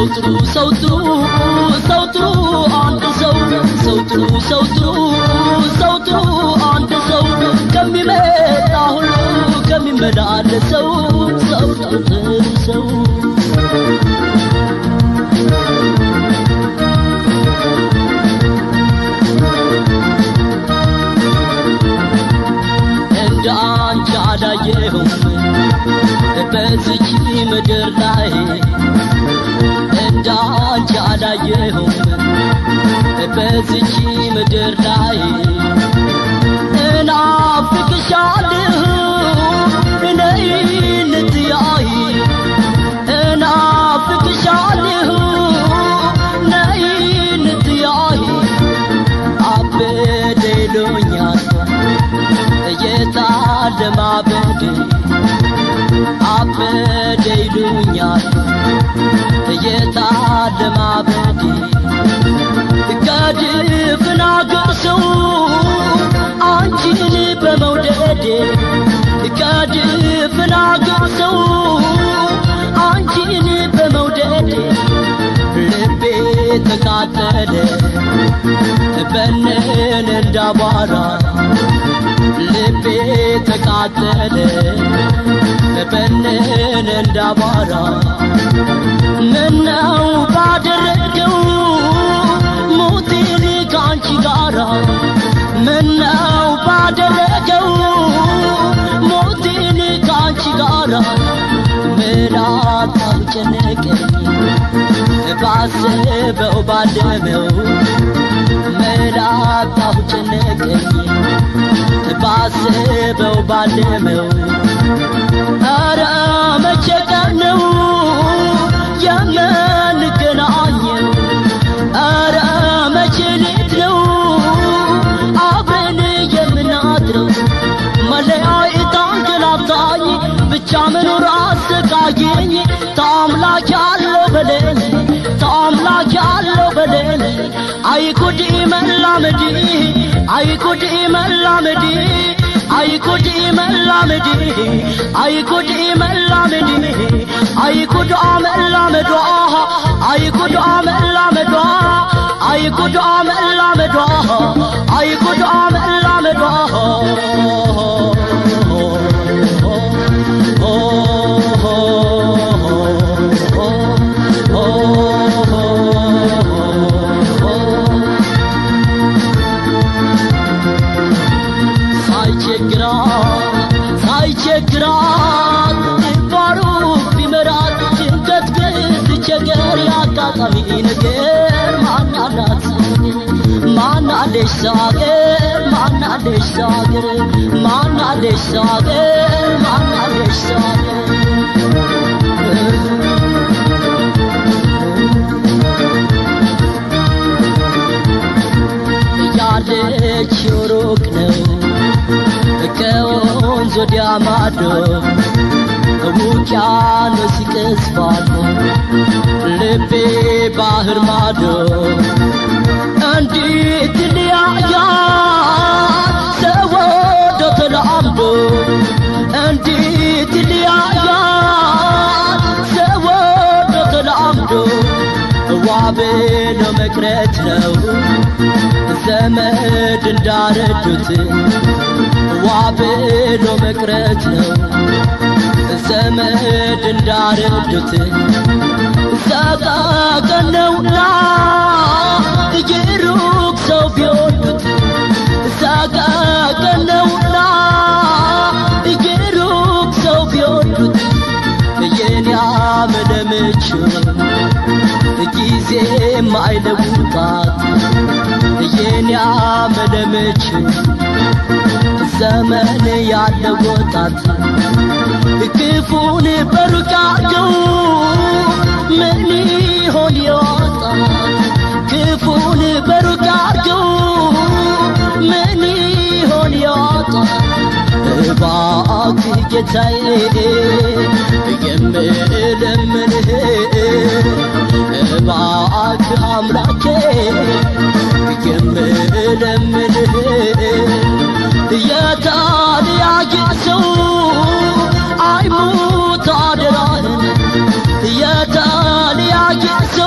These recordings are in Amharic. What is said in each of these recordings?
ሰው ጥሩ ሰው ጥሩ ሰው ጥሩ አንድ ሰው ሰው ጥሩ ሰው ጥሩ ሰው ጥሩ አንድ ሰው ከሚመጣ ሁሉ ከሚመላለሰው ሰው ጥሩ ሰው እንደ አንቺ አላየሁም በዚች ምድር ላይ እንደ አንቺ አላየሁም በዚች ምድር ላይ እናፍቅሻለሁ ነይ እንትያይ እናፍቅሻለሁ ነይ እንትያይ አበደ ይሉኛል የታለ ማበድ አበደ ይሉኛል የታለ ማበድ ከድፍን አገር ሰው አንቺን በመውደድ ከድፍን አገር ሰው አንቺን በመውደድ ልቤ ተቃጠለ በነን እንዳቧራ ልቤ ተቃጠለ በነን እንዳቧራ ምነው ባደረገው ሞቴን ከአንቺ ጋራ ምነው ባደረገው ሞቴን ከአንቺ ጋራ ምናጣው ጨነቀኝ ባስበው ባለመው ምናጣው ጨነቀኝ ባስበው ባለመው ኧረ መቼ ቀን ነው የምንገናኘው ኧረ መቼ ሌት ነው አብረን የምናድረው መለያየት አንገላታኝ ብቻ መኖር አሰቃየኝ ታምላክ ያለው በለኝ ታምላክ ያለው በለኝ አይኩድ መላመድ አይኩድ መላመድ አይኩድ መላመድ አይኩድ መላመድ አይኩድ መላመዷ አይኩድ መላመዷ አይኩድ መላመዷ አይኩድ መላመዷ ሳይቸግራት ሳይቸግራት ባሩ ቢመራት ድንገት ብትቸገር ያጋጣሚ ነገር ማናላት ማናለሽ ሳገር ማናለሽ ሳገር ማናለሽ ሳገር ማናለሽ ሳገር ያለችው ሩቅ ነው ከወንዝ ወዲያ ማዶ ውቅያኖስ ይቀዝፋል ልቤ ባህር ማዶ እንዴት ሊያያት ሰው ወዶ ተላምዶ እንዴት ሊያያት ሰው ወዶ ተላምዶ ዋብሎ መቅረት ነው ዘመድ እንዳረዱት ዋብሎ መቅረት ነው ዘመድ እንዳረዱት ሰቀቀን ነውና የሩቅ ሰው ቢወዱት ሰቀቀን ነውና የሩቅ ሰው ቢወዱት የኔ አመለምቹ ጊዜ ማይለውጣት የኔ አመለምቹ ዘመን ያለወጣት ክፉን በሩቃቸው ምን ይሆን ይወጣት ክፉን በሩቃቸው ምን ይሆን ይወጣት እባክህ ጌታዬ የምለምንህ እባክህ አምላኬ የምለምንህ የታልያየ ሰው አይሙት አደራህን የታልያየ ሰው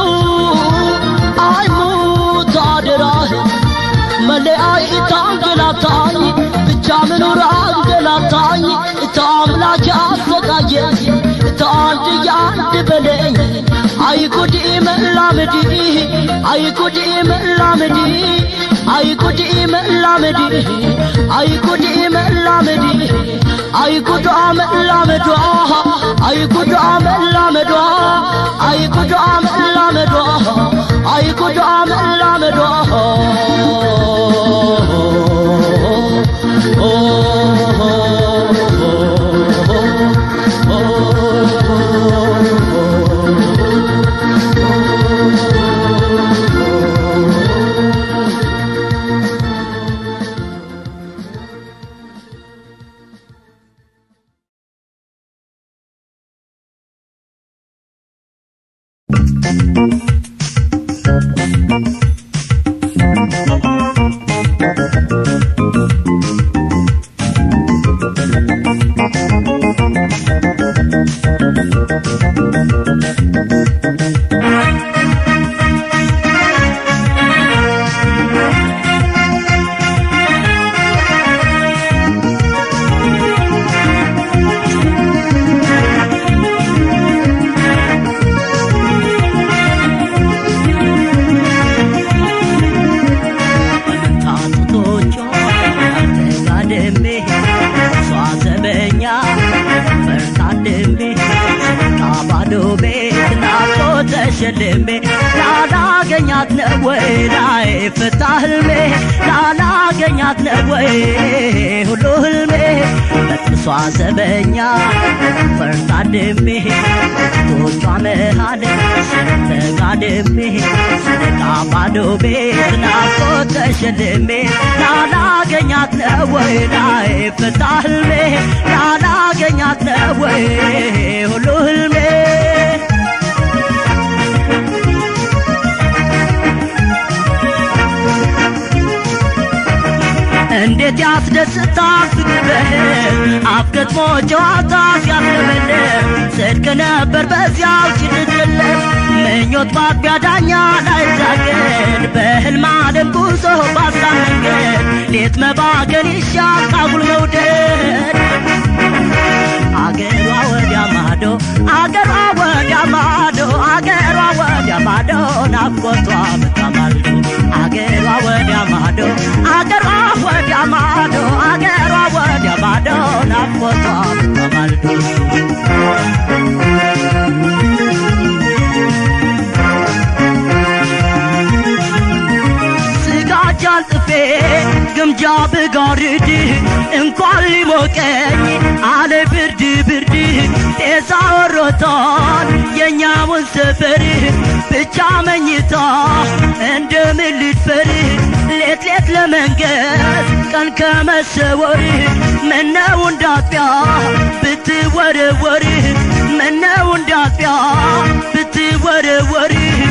ያየኝ ተአንድ ያንድ በለኝ አይጉድ መላመዲ አይጉድ መላመዲ አይጉድ መላመዲ አይጉድ መላመዲ አይጉድ መላመዷ አይጉድ መላመዷ አይጉድ መላመዷ አይጉድ መላመዷ ታጡቶቿ ተጋድሜ እሷ ዘበኛ ፈርታድሜ ካባዶ ቤት ናፍቆ ተሸልሜ ላላገኛት ነው ወይ ላይ ፍታ ህልሜ ላላገኛት ነው ወይ ሁሉ ህልሜ በጥሷ ዘበኛ ፈርታድሜ ቶቿ መሃል ተጋድሜ ስነቃ ባዶ ቤት ናፍቆ ተሸልሜ ላላገኛት ነው ወይ ላይ ፍታ ህልሜ ላላገኛት ነው ወይ ሁሉ ህልሜ እንዴት ያስደስታል ፍቅር በህልም አፍ ገጥሞ ጨዋታ ሲያስለመልም ጽድቅ ነበር በዚያው ችልድለት ምኞት ባቢያ ዳኛ ላይዛገድ በህልም ዓለም ጉዞ ባሳብ መንገድ ሌት መባገን ይሻል ካጉል መውደድ አገሯ ወዲያ ማዶ አገሯ ወዲያ ማዶ አገሯ ወዲያ ማዶ ናፍቆቷ በታማልዶ አገሯ ወዲያ ማዶ አገሯ ወዲያ ማዶ አገሯ ወዲያ ማዶ ናፍቆቷ በታማልዶ ስጋጃ አልጥፌ ግምጃ ብጋርድ እንኳን ሊሞቀኝ አለ ብርድ ብርድ ጤዛ ወሮታል የእኛውን ሰፈር ብቻ መኝታ እንደምን ልድፈር ሌት ሌት ለመንገድ ቀን ከመሰወር ምነው እንዳጥቢያ ብትወረወር ምነው እንዳጥቢያ ብትወረወር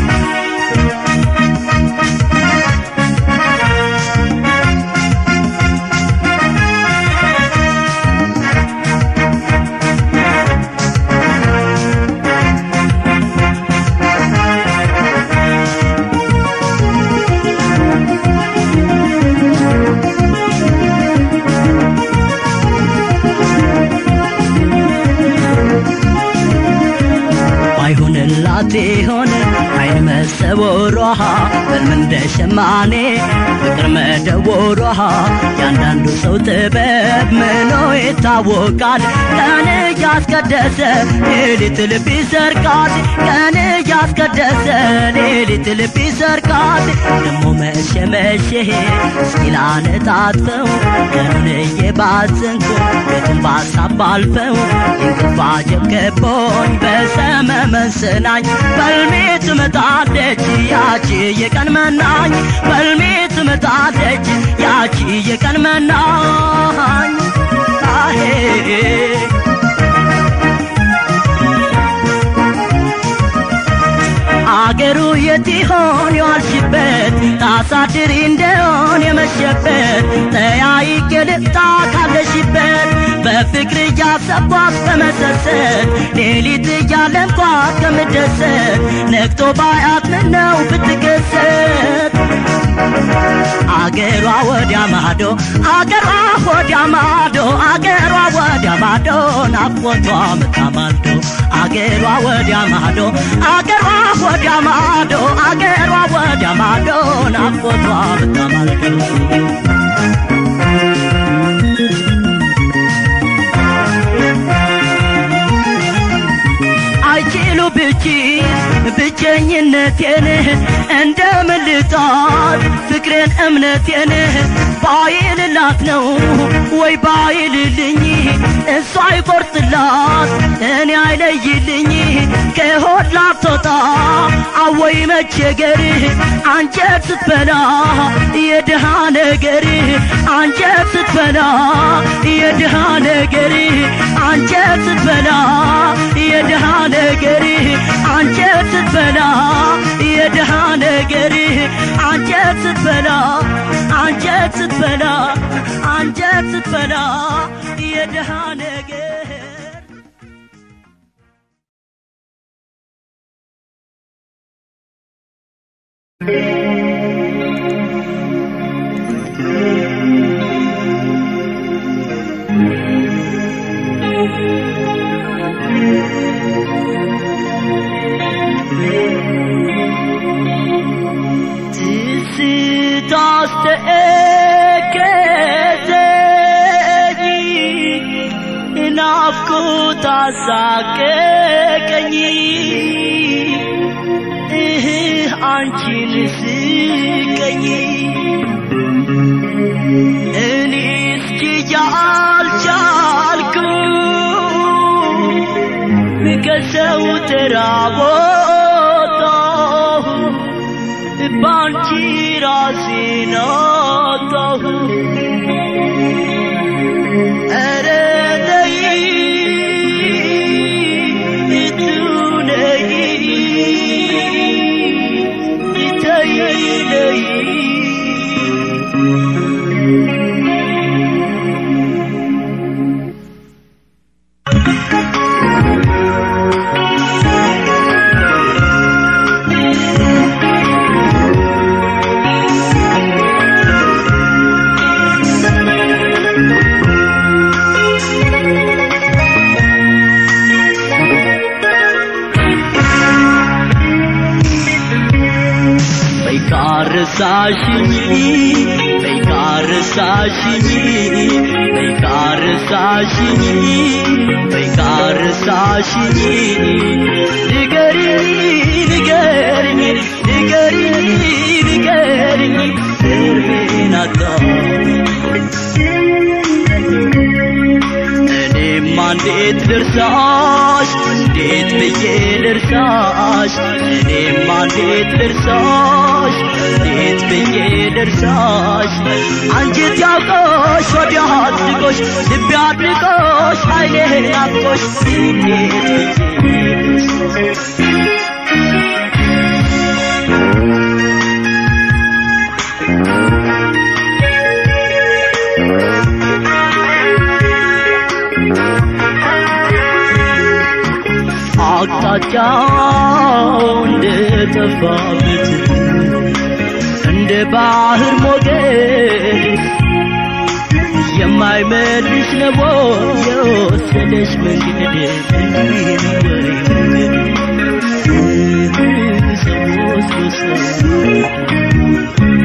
ባይሆንላት ሆነ አይን መሰወሯ ህልም እንደ ሸማኔ ፍቅር መደወሯ ያንዳንዱ ሰው ጥበብ ምኖ ይታወቃል ቀን እያስቀደሰ ሌሊት ልብ ይሰርቃል ቀን እያስቀደሰ ሌሊት ልብ ይሰርቃል ደሞ መሸ መሸ እስኪላ ነጣጥፈው ቀኑን እየባዘንኩ ቤቱን ባሳብ ባልፈው እንቅልፍ አጀብ ከቦኝ በሰመመን ስናኝ በልሜ ትመጣለች ያቺ የቀን መናኝ በልሜ ትመጣለች ያቺ የቀን መናኝ አሄ አገሩ የት ይሆን የዋልሽበት ታሳድሪ እንደሆን የመሸበት ተያይቄ ልምጣ ካለሽበት በፍቅር እያሰብኳት በመሰሰት ሌሊት እያለምኳት ከምደሰት ነግቶ ባያት ምነው ብትከሰት አገሯ ወዲያ ማዶ አገሯ ወዲያ ማዶ አገሯ ወዲያ ማዶ ናፍቆቷ ምታማልዶ አገሯ ወዲያ ማዶ አገሯ ወዲያ ማዶ አገሯ ወዲያ ማዶ ናፍቆቷ ምታማልዶ አይችሉ ብቺ ብቸኝነቴን እንደምን ልጣት ፍቅሬን እምነቴን ባይልላት ነው ወይ ባይልልኝ እሷ አይቆርጥላት እኔ አይለይልኝ ከሆድ ላትወጣ አወይ መቸገር አንጀት ስትበላ የድሃ ነገር አንጀት ስትበላ የድሃ ነገር አንጀት ስትበላ የድሃ ነገር አንጀት ስትበላ የድሃ ነገር አንጀት ስትበላ አንጀት ስትበላ አንጀት ስትበላ የድሃ ነገር ስታስተከዘኝ ናፍቆት አሳቀቀኝ እህ አንቺን ስቀኝ እኔ እስኪ አልቻልኩ ከሰው ተራቦታሁ ባንቺ ራሴን አጣሁ ኧረ ነይ እቱ ነይ ተይ ነይ በይካርሳሽኝ በይካርሳሽኝ በይካርሳሽኝ በይካርሳሽኝ ንገሪኝ ንገሪኝ ንገሪኝ ንገሪኝ እርሜን አጣሁኝ እኔማ እንዴት ልርሳሽ እንዴት ብዬ ልርሳሽ እኔማ እንዴት ልርሳሽ እንዴት ብዬ ልርሳሽ አንጀት ያውቆሽ ወዲያ አድርጎሽ ልቤ አድርጎሽ ኃይሌ ናፍቆሽ እንዴት ብዬ ልርሳሽ አቅጣጫው እንደጠፋበት እንደ ባህር ሞገድ የማይመልስ ነው የወሰደሽ መንገድ እንዲህ ነው ወይ መንገድ ሰዎች በሰው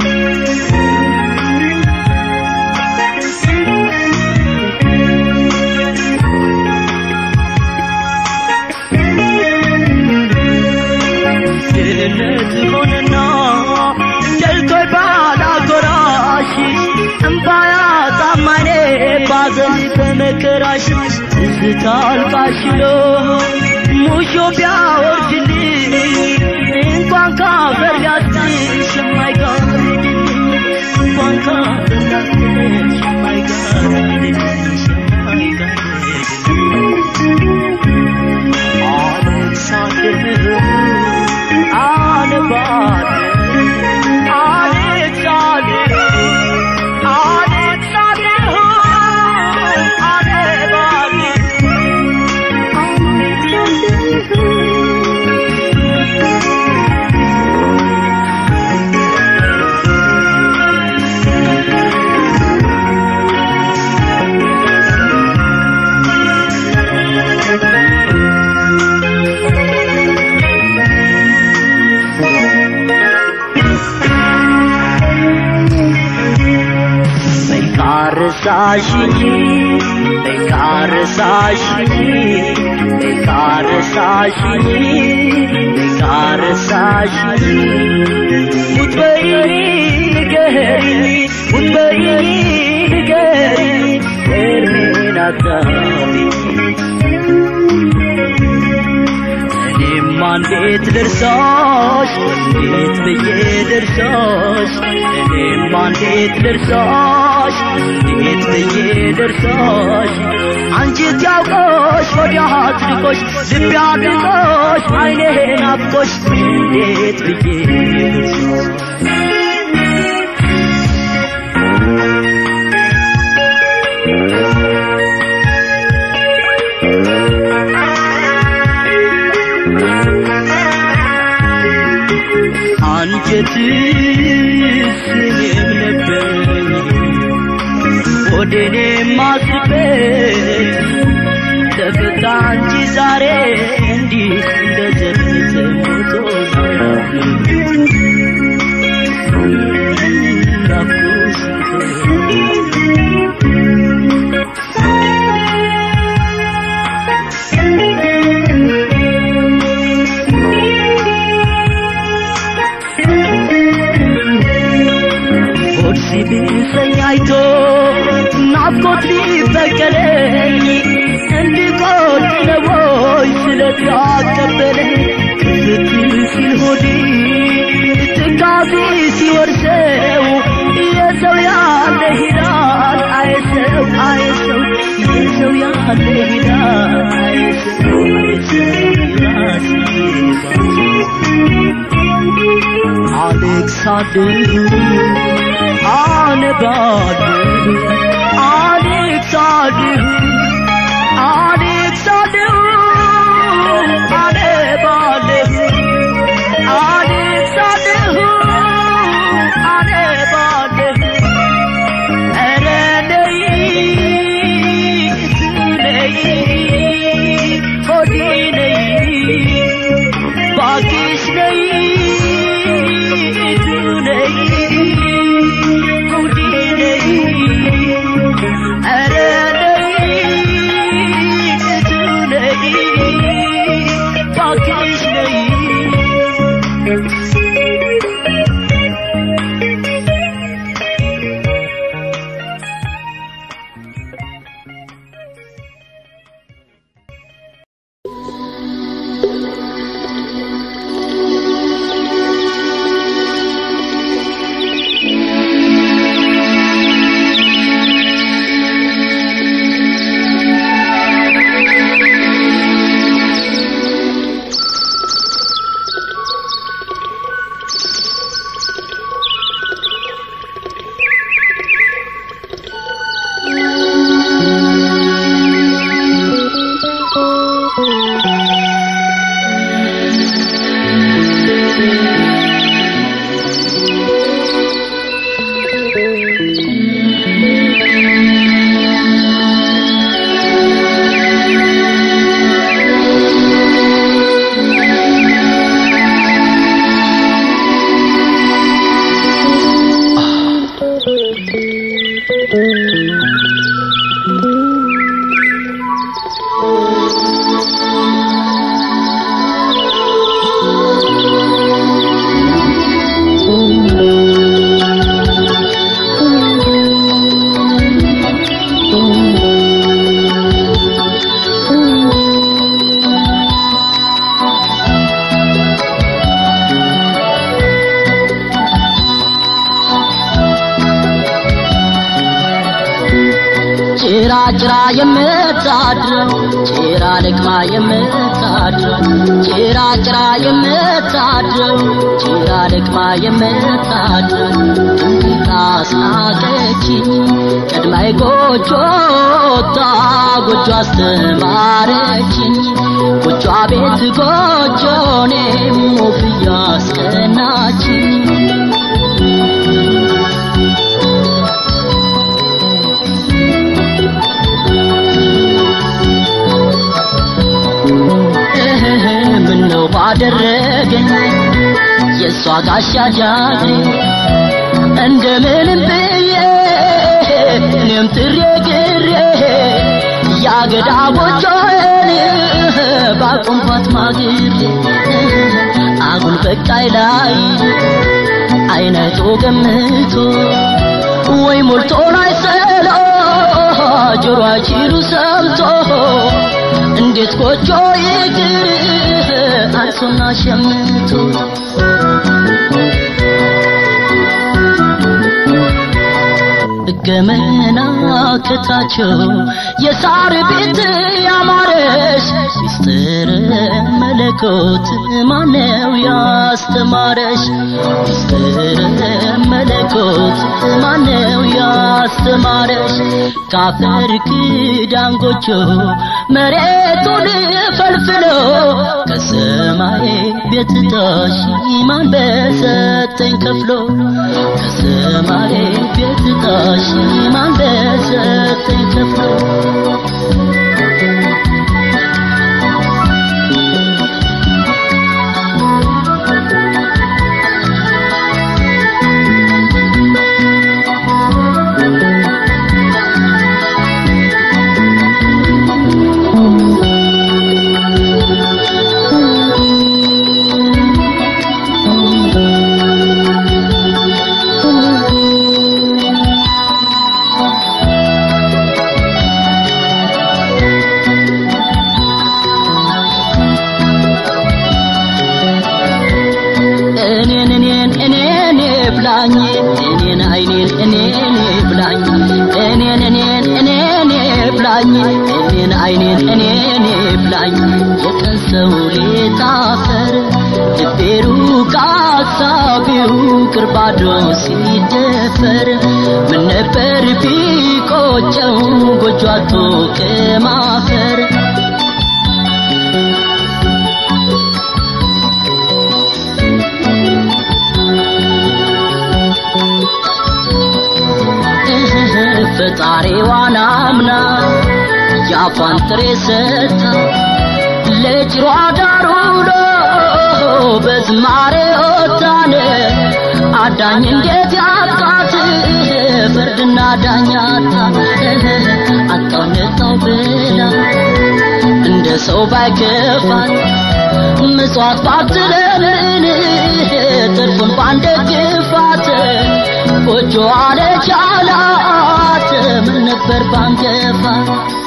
ድህነት ሆነና ደልቶይ ባላጎራሽ እምባያ ጣማኔ ባዘን በመከራሽ ትዝታ አልቃሽሎ ሙሾ ቢያወርድልኝ እንኳን ካፈር ሊያስጥሽ የማይጋርድ እንኳን ካፈር ሊያስጥሽ የማይጋርድሽ የማይጋርድ አለቅሳለሁ አነባለሁ አለቅሳለሁ አለቅሳለሁ አነባለሁ ካረሳሽኝ ካረሳሽኝ ካረሳሽኝ ካረሳሽኝ ሙት በይኝ ንገሪኝ ሙት በይኝ ንገሪኝ እድሜን አታብኝ እኔማ እንዴት ልርሳሽ እንዴት ብዬ ልርሳሽ እኔማ እንዴት ልርሳሽ እንዴት ብዬ ልርሳሽ አንቺት ያውቆሽ ወዲያ አጥልቆሽ ልቤ አድርቆሽ አይኔ ናፍቆሽ እንዴት ብዬ ልርሳሽ አንጀትስ እኔም ነበረኝ ወደኔ ማስበት ተፈታ እንጂ ዛሬ እንዲህ እንደዘለተ ሞቶ ሆድ ሲብሰኝ አይቶ ናፍቆት ሊበቀለኝ እንዲቆጭ ነው ወይ ስለታቀበለኝ ክፍት ሲል ሆዴ ትካዜ ሲወርሰው የሰው ያለ ሂዳል አይሰው አይሰው የሰው ያለ ሂዳል አይሰው አይሰው ራሴ አሌክሳንድር አነባለሁ አሌክሳንድር አሌክሳንድር አነባለሁ አሌክሳንድር አነባለሁ ኧረ ነይ ነይ ሆዴ ነይ ባክሽ ነይ ነይ ሆዴ ነይ ኧረ ነይ ነይ ባክሽ ነይ ጭራ ጭራ የምታድረው ጭራ ልቅማ የምታድረው ጭራ ጭራ የምታድረው ጭራ ልቅማ የምታድረው እንዴት አስናቀችኝ ቀድማይ ጎጆ ወጣ ጎጆ አስተማረችኝ ጎጆ ቤት ጎጆ እኔም ወፍያ አስቀናችኝ ምነው ባደረገኝ የእሷ ጋሻ ጃግሬ እንደምንም ብዬ እኔም ጥሬ ግሬ ያገዳ ጎጆን ባቆምኳት ማግሬ አጉል በቃይ ላይ አይነቶ ገምቶ ወይ ሞልቶ ላይ ሰሎ ጆሮ አይችሉ ሰምቶ እንዴት ጎጆ ይግር አንሶና ሸምቶ ገመና ከታቸው የሳር ቤት ያማረሽ ሚስጥር መለኮት ማነው ያስተማረሽ ሚስጥር መለኮት ማነው ያስተማረሽ ካፈር ክዳን ጎጆ መሬቱን ፈልፍሎ ከሰማይ ቤት ታሽ ማን በሰጠኝ ከፍሎ ከሰማይ ቤት ታሽ ማን በሰጠኝ ከፍሎ እኔን እኔን እኔን ብላኝ እኔን አይኔን እኔን ብላኝ እኔን እኔን እኔን ብላኝ እኔን አይኔን እኔን ብላኝ የቀን ሰው ሌታፈር ልቤሩ ካሳቢው ቅርባዶ ሲደፈር ምን ነበር ቢቆጨው ጎጇቶ ከማፈር ፈጣሪዋን አምና የአፏን ጥሬ ሰጥታ ለጭሯ ዳር ውሎ በዝማሬ ወጣን አዳኝ እንዴት ያጣት ፍርድና ዳኛታ አጣው ነጣው ብላ እንደ ሰው ባይከፋት ምጽዋት ባትለምን ትርፉን ባንደግፋት ጎጆ አለቻላት ምን ነበር ባንገፋት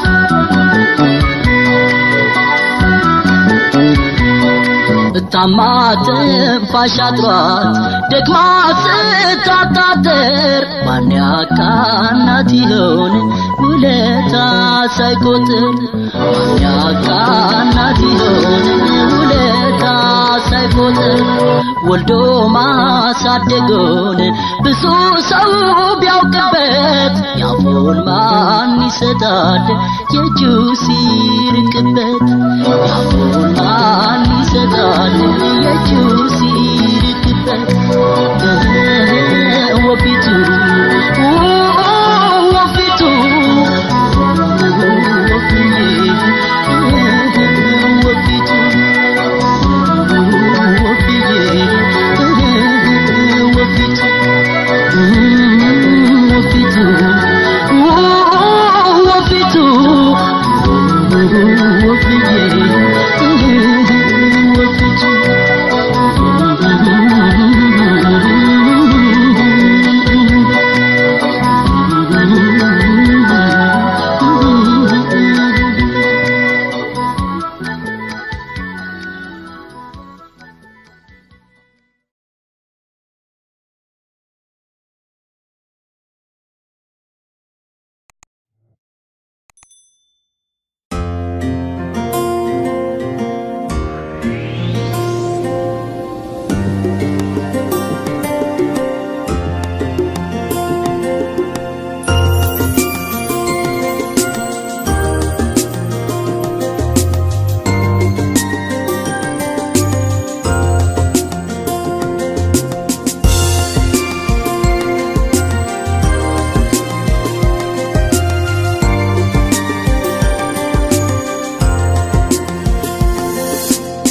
እታማ ትንፋሽ አጥሯት ደግማ ስታጣጥር ማን ያቃናት ይሆን ውለታ ሳይቆጥር ማን ያቃናት ይሆን ውለታ ሳይቆጥር ወልዶ ማሳደጎን ብዙ ሰው ቢያውቅበት ያፉን ማን ይሰጣል የእጁ ሲርቅበት ያፉን ማን ይሰጣል የእጁ ሲርቅበት ወፊቱ ወፊቱ ወፊቱ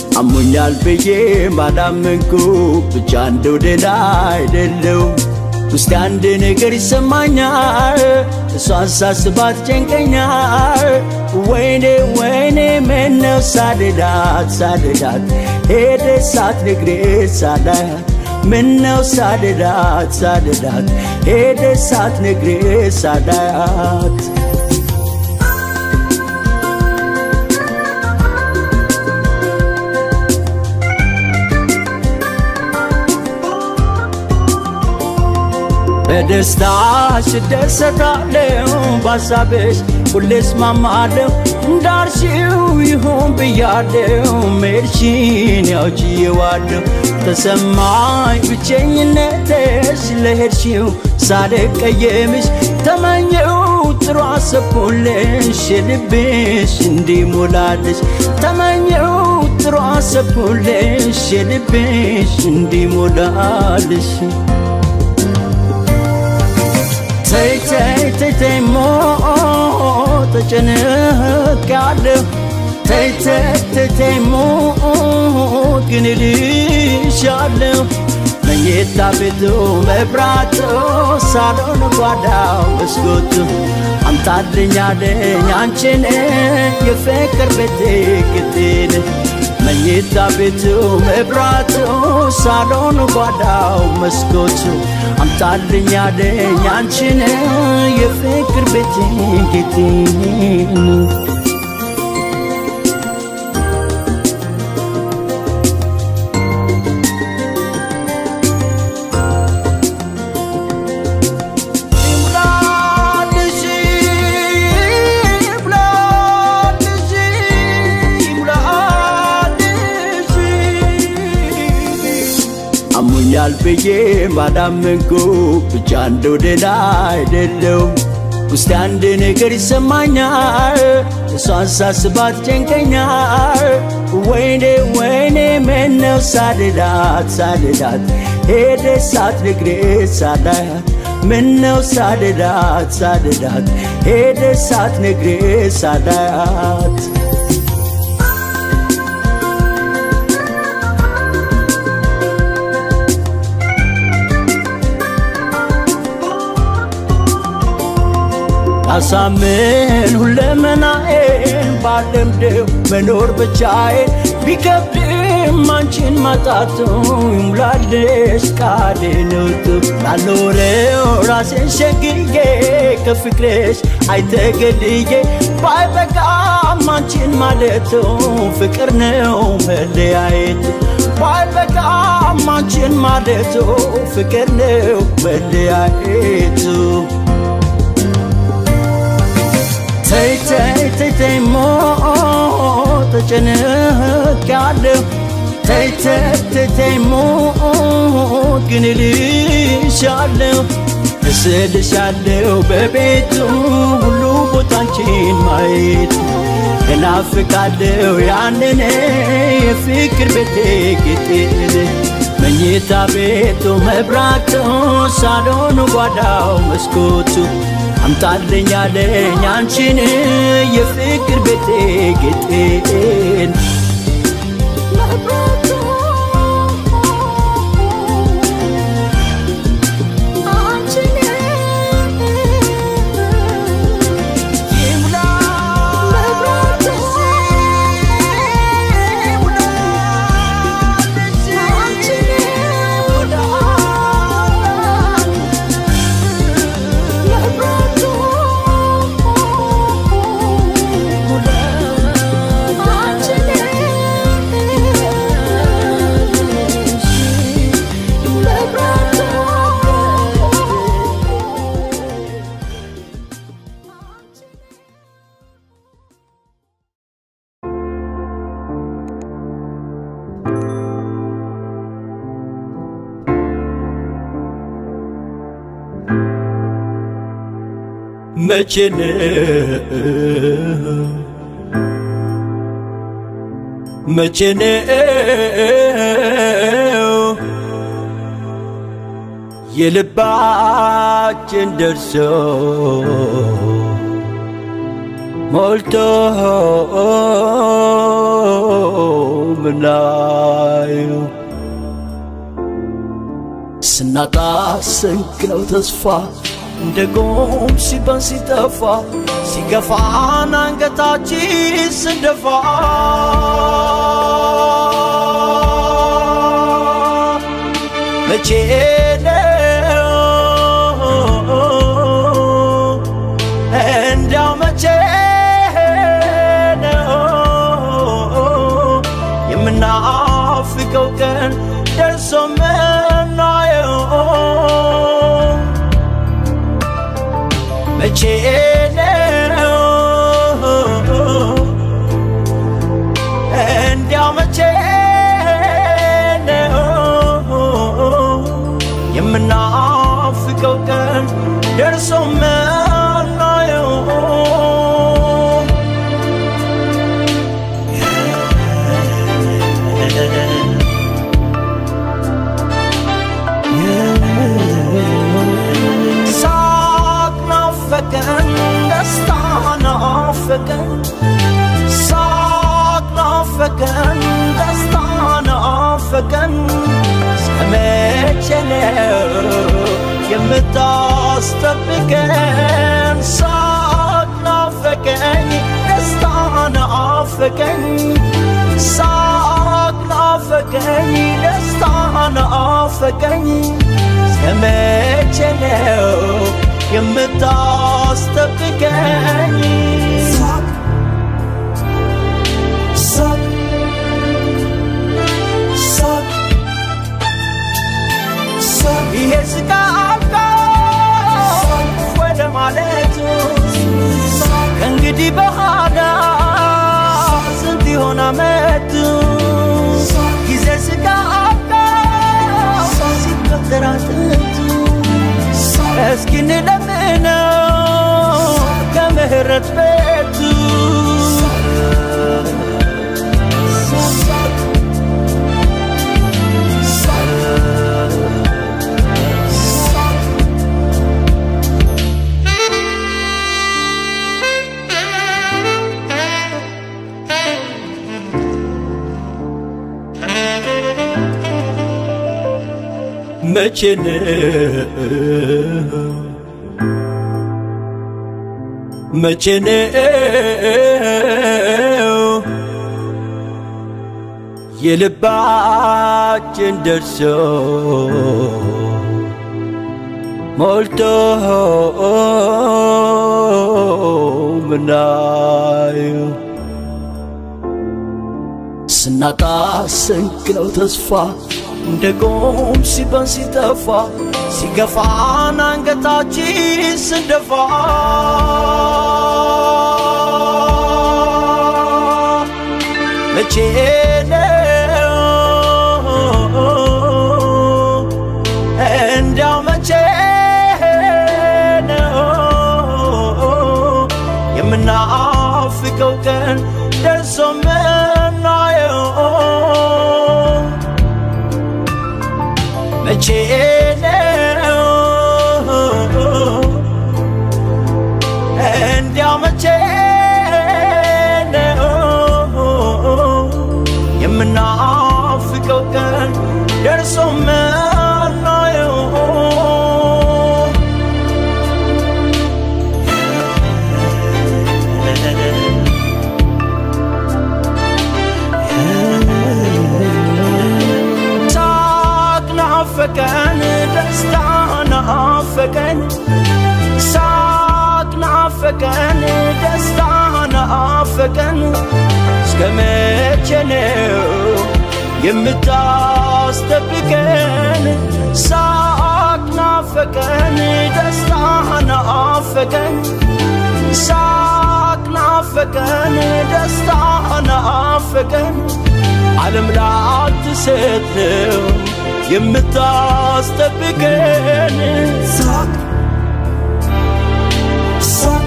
አሞኛል ብዬ ማላመንኩ ብቻ እንደው ደህና አይደለው ውስጥ አንድ ነገር ይሰማኛል እሷን ሳስባት ጨንቀኛል ወይኔ ወይኔ ምነው ሳልላት ሳልላት ሄደ ሳትነግሬ ሳላያት ምነው ሳልላት ሳልላት ሄደ ሳትነግሬ ሳላያት በደስታሽ እደሰታለሁ በሀሳብሽ ሁሌ እስማማለሁ እንዳልሽው ይሁን ብያለሁ መሄድሽን ያው ችዬዋለሁ ተሰማኝ ብቸኝነትሽ ለሄድሽው ሳልቀየምሽ ተመኘው ጥሩ አሰብኩልሽ የልብሽ እንዲሞላልሽ ተመኘው ጥሩ አሰብኩልሽ የልብሽ እንዲሞላልሽ ተይ ተይ ተይ ተይ ሞ ተጨንቄያለሁ ተይ ተይ ተይ ተይ ሞ ግን እልሻለሁ መኝታ ቤቱ መብራቱ ሳሎን ጓዳው መስኮቱ አምጣልኛለኝ አንቺን የፍቅር ቤቴ ግዴን መኝታ ቤቱ መብራቱ ሳሎን ጓዳው መስኮቱ አምጣልኛለኝ አንቺን የፍቅር ቤቴ ጌቴን አሞኛል ብዬ ባዳመንኩ ብቻ እንደው ደህና አይደለሁም ውስጥ አንድ ነገር ይሰማኛል እሷን ሳስባት ጨንቀኛል ወይኔ ወይኔ ምነው ሳልላት ሳልላት ሄደ ሳትነግሬ ሳላያት ምነው ሳልላት ሳልላት ሄደ ሳትነግሬ ሳላያት አሳምን ሁለመናዬን ባለምደው መኖር ብቻዬን ቢከብድም አንቺን ማጣቱ ይሙላልሽ ቃሌ ነውጡ ላልኖረው ራሴን ሸግዬ ከፍቅርሽ አይተገልዬ ባይበቃም አንቺን ማለቱ ፍቅር ነው መለያየቱ ባይበቃም አንቺን ማለቱ ፍቅር ነው መለያየቱ ተይ ተይ ተይ ተይ ሞ ተጨንቄያለሁ ተይ ተይ ተይ ተይ ሞ ግን እልሻለሁ እስልሻለሁ በቤቱ ሁሉ ቦታ አንቺን ማየት እናፍቃለሁ ያንን የፍቅር ቤቴ ጌጤን መኝታ ቤቱ መብራቱ ሳሎኑ ጓዳው መስኮቱ አምጣልኛለኝ አንቺን የፍቅር ቤቴ ጌጤን መቼ ነው መቼ ነው የልባችን ደርሶ ሞልቶ ምናየው ስናጣ ስንቅ ነው ተስፋ እንደ ጎም ሲበን ሲጠፋ ሲገፋን አንገታችን ስንደፋ መቼ ነው እንዲያው መቼ ነው የምናፍቀው ቀን ደርሶ ምናየው መቼ ነው እንዲያው መቼ ነው የምናፍቀው ቀን ደርሶ ምናየው ሳቅ ናፈቀን ደስታ ናፈቀን ሳቅ ናፈቀን ደስታ ናፈቀን እስከ መቼ ነው የምታስጠብቀን ሳቅ ናፈቀኝ ደስታ ናፈቀኝ ሳቅ ናፈቀኝ ደስታ ናፈቀኝ እስከ መቼ ነው የምታስጠብቀኝ ሳቅ ሳቅ ሳቅ ሳቅ ይሄ ስቃ አብቃ ወደ ማለቱ ከእንግዲህ በኋላ ስንት ይሆን አመቱ ጊዜ ስቃ አብቃ ሲቆጠር አጥንቱ እስኪ እንለምነው ከምህረት ቤቱ መቼ ነው መቼ ነው የልባችን ደርሶ ሞልቶ ምናየው ስናጣ ስንቅ ነው ተስፋ እንደ ጎም ሲበን ሲጠፋ ሲገፋን አንገታችን ስንደፋ መቼ ነው እንዲያው መቼ ነው የምናፍቀው ቀን ደርሶ ምናየው መቼ ነው እንዲያው መቼ ነው የምናፍቀው ቀን ደርሶ ምናየው ሳቅ ናፈቀን ደስታ ናፈቀን ሳቅ ናፈቀን ደስታ ናፈቀን እስከ መቼ ነው የምታስጠብቀን ሳቅ ናፈቀን ደስታ ናፈቀን ሳቅ ናፈቀን ደስታ ናፈቀን ዓለም ላትሰጥ ነው የምታስጠብቀን ሳቅ ሳቅ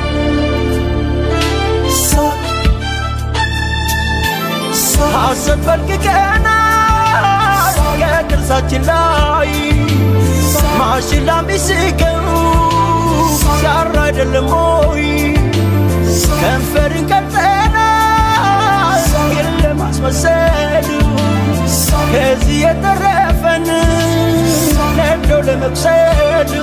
ሳቅ ሐሰት ፈልቅቀናል ከጥርሳችን ላይ ማሽላ ቢስቀው ሲያራ አይደለም ሆይ ከንፈርን ቀልጠናል የለም አስመሰሉ ከዚህ የተረፈን ለመብሰል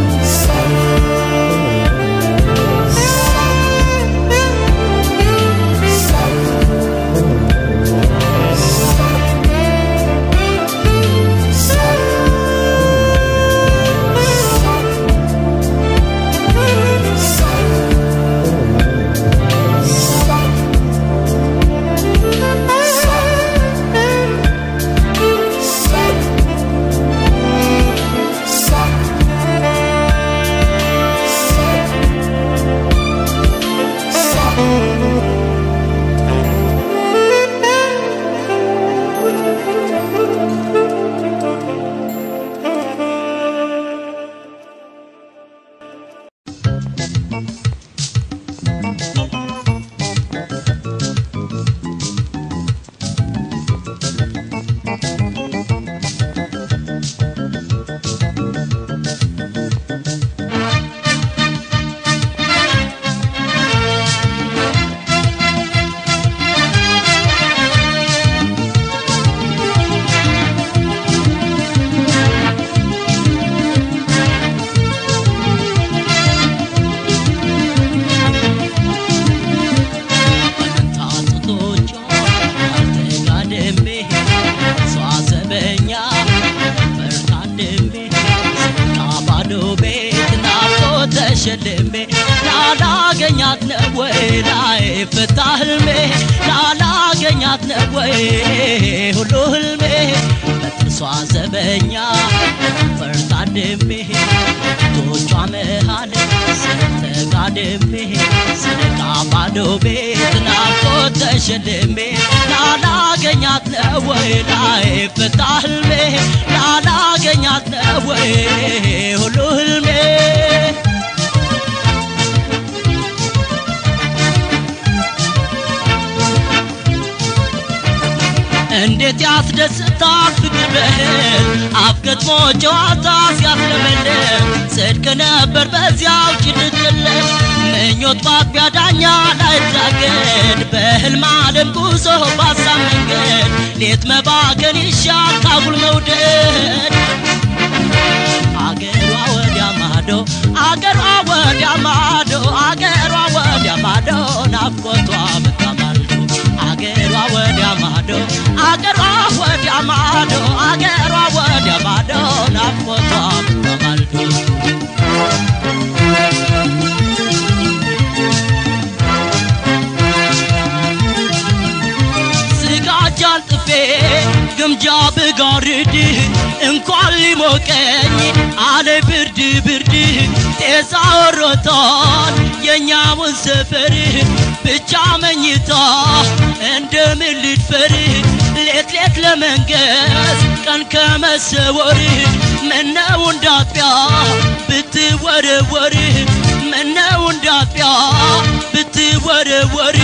ተሸልሜ ላላገኛት ነው ወይ ላይ ፍታ ህልሜ ላላገኛት ነው ወይ ሁሉ ህልሜ በጥርሷ ዘበኛ ፈርታድሜ ቶቿ መሃል ስተጋድሜ ስነቃ ባዶ ቤት ናፍቆት ተሸልሜ ላላገኛት ነው ወይ ላይ ፍታ ህልሜ ላላገኛት ነው ወይ ሁሉ ህልሜ እንዴት ያስደስታል ፍቅር በህል አፍገጥሞ ጨዋታ ሲያስለመልም ጽድቅ ነበር በዚያው ጭልጥልም ምኞት ባጥቢያ ዳኛ ላይታገድ በህልም ዓለም ጉዞ ባሳብ መንገድ ሌት መባከን ይሻል ካጉል መውደድ አገሯ ወዲያ ማዶ አገሯ ወዲያ ማዶ አገሯ ወዲያ ማዶ ናፍቆቷ በታማልዶ አገሯ ወዲያ ማዶ አገሯ ወዲያ ማዶ አገሯ ወዲያ ማዶ ናፍቆቷ በታማልዶ ስጋጃን ጥፌ ግምጃ ብጋርድ እንኳን ሊሞቀኝ አለ ብርድ ብርድ ጤዛ ወሮታል የኛውን ሰፈር ብቻ መኝታ እንደምን ልድፈር ሌት ሌት ለመንገስ ቀን ከመሰወር ምነው እንዳጥቢያ ብትወረወር ምነው እንዳጥቢያ ብትወረወር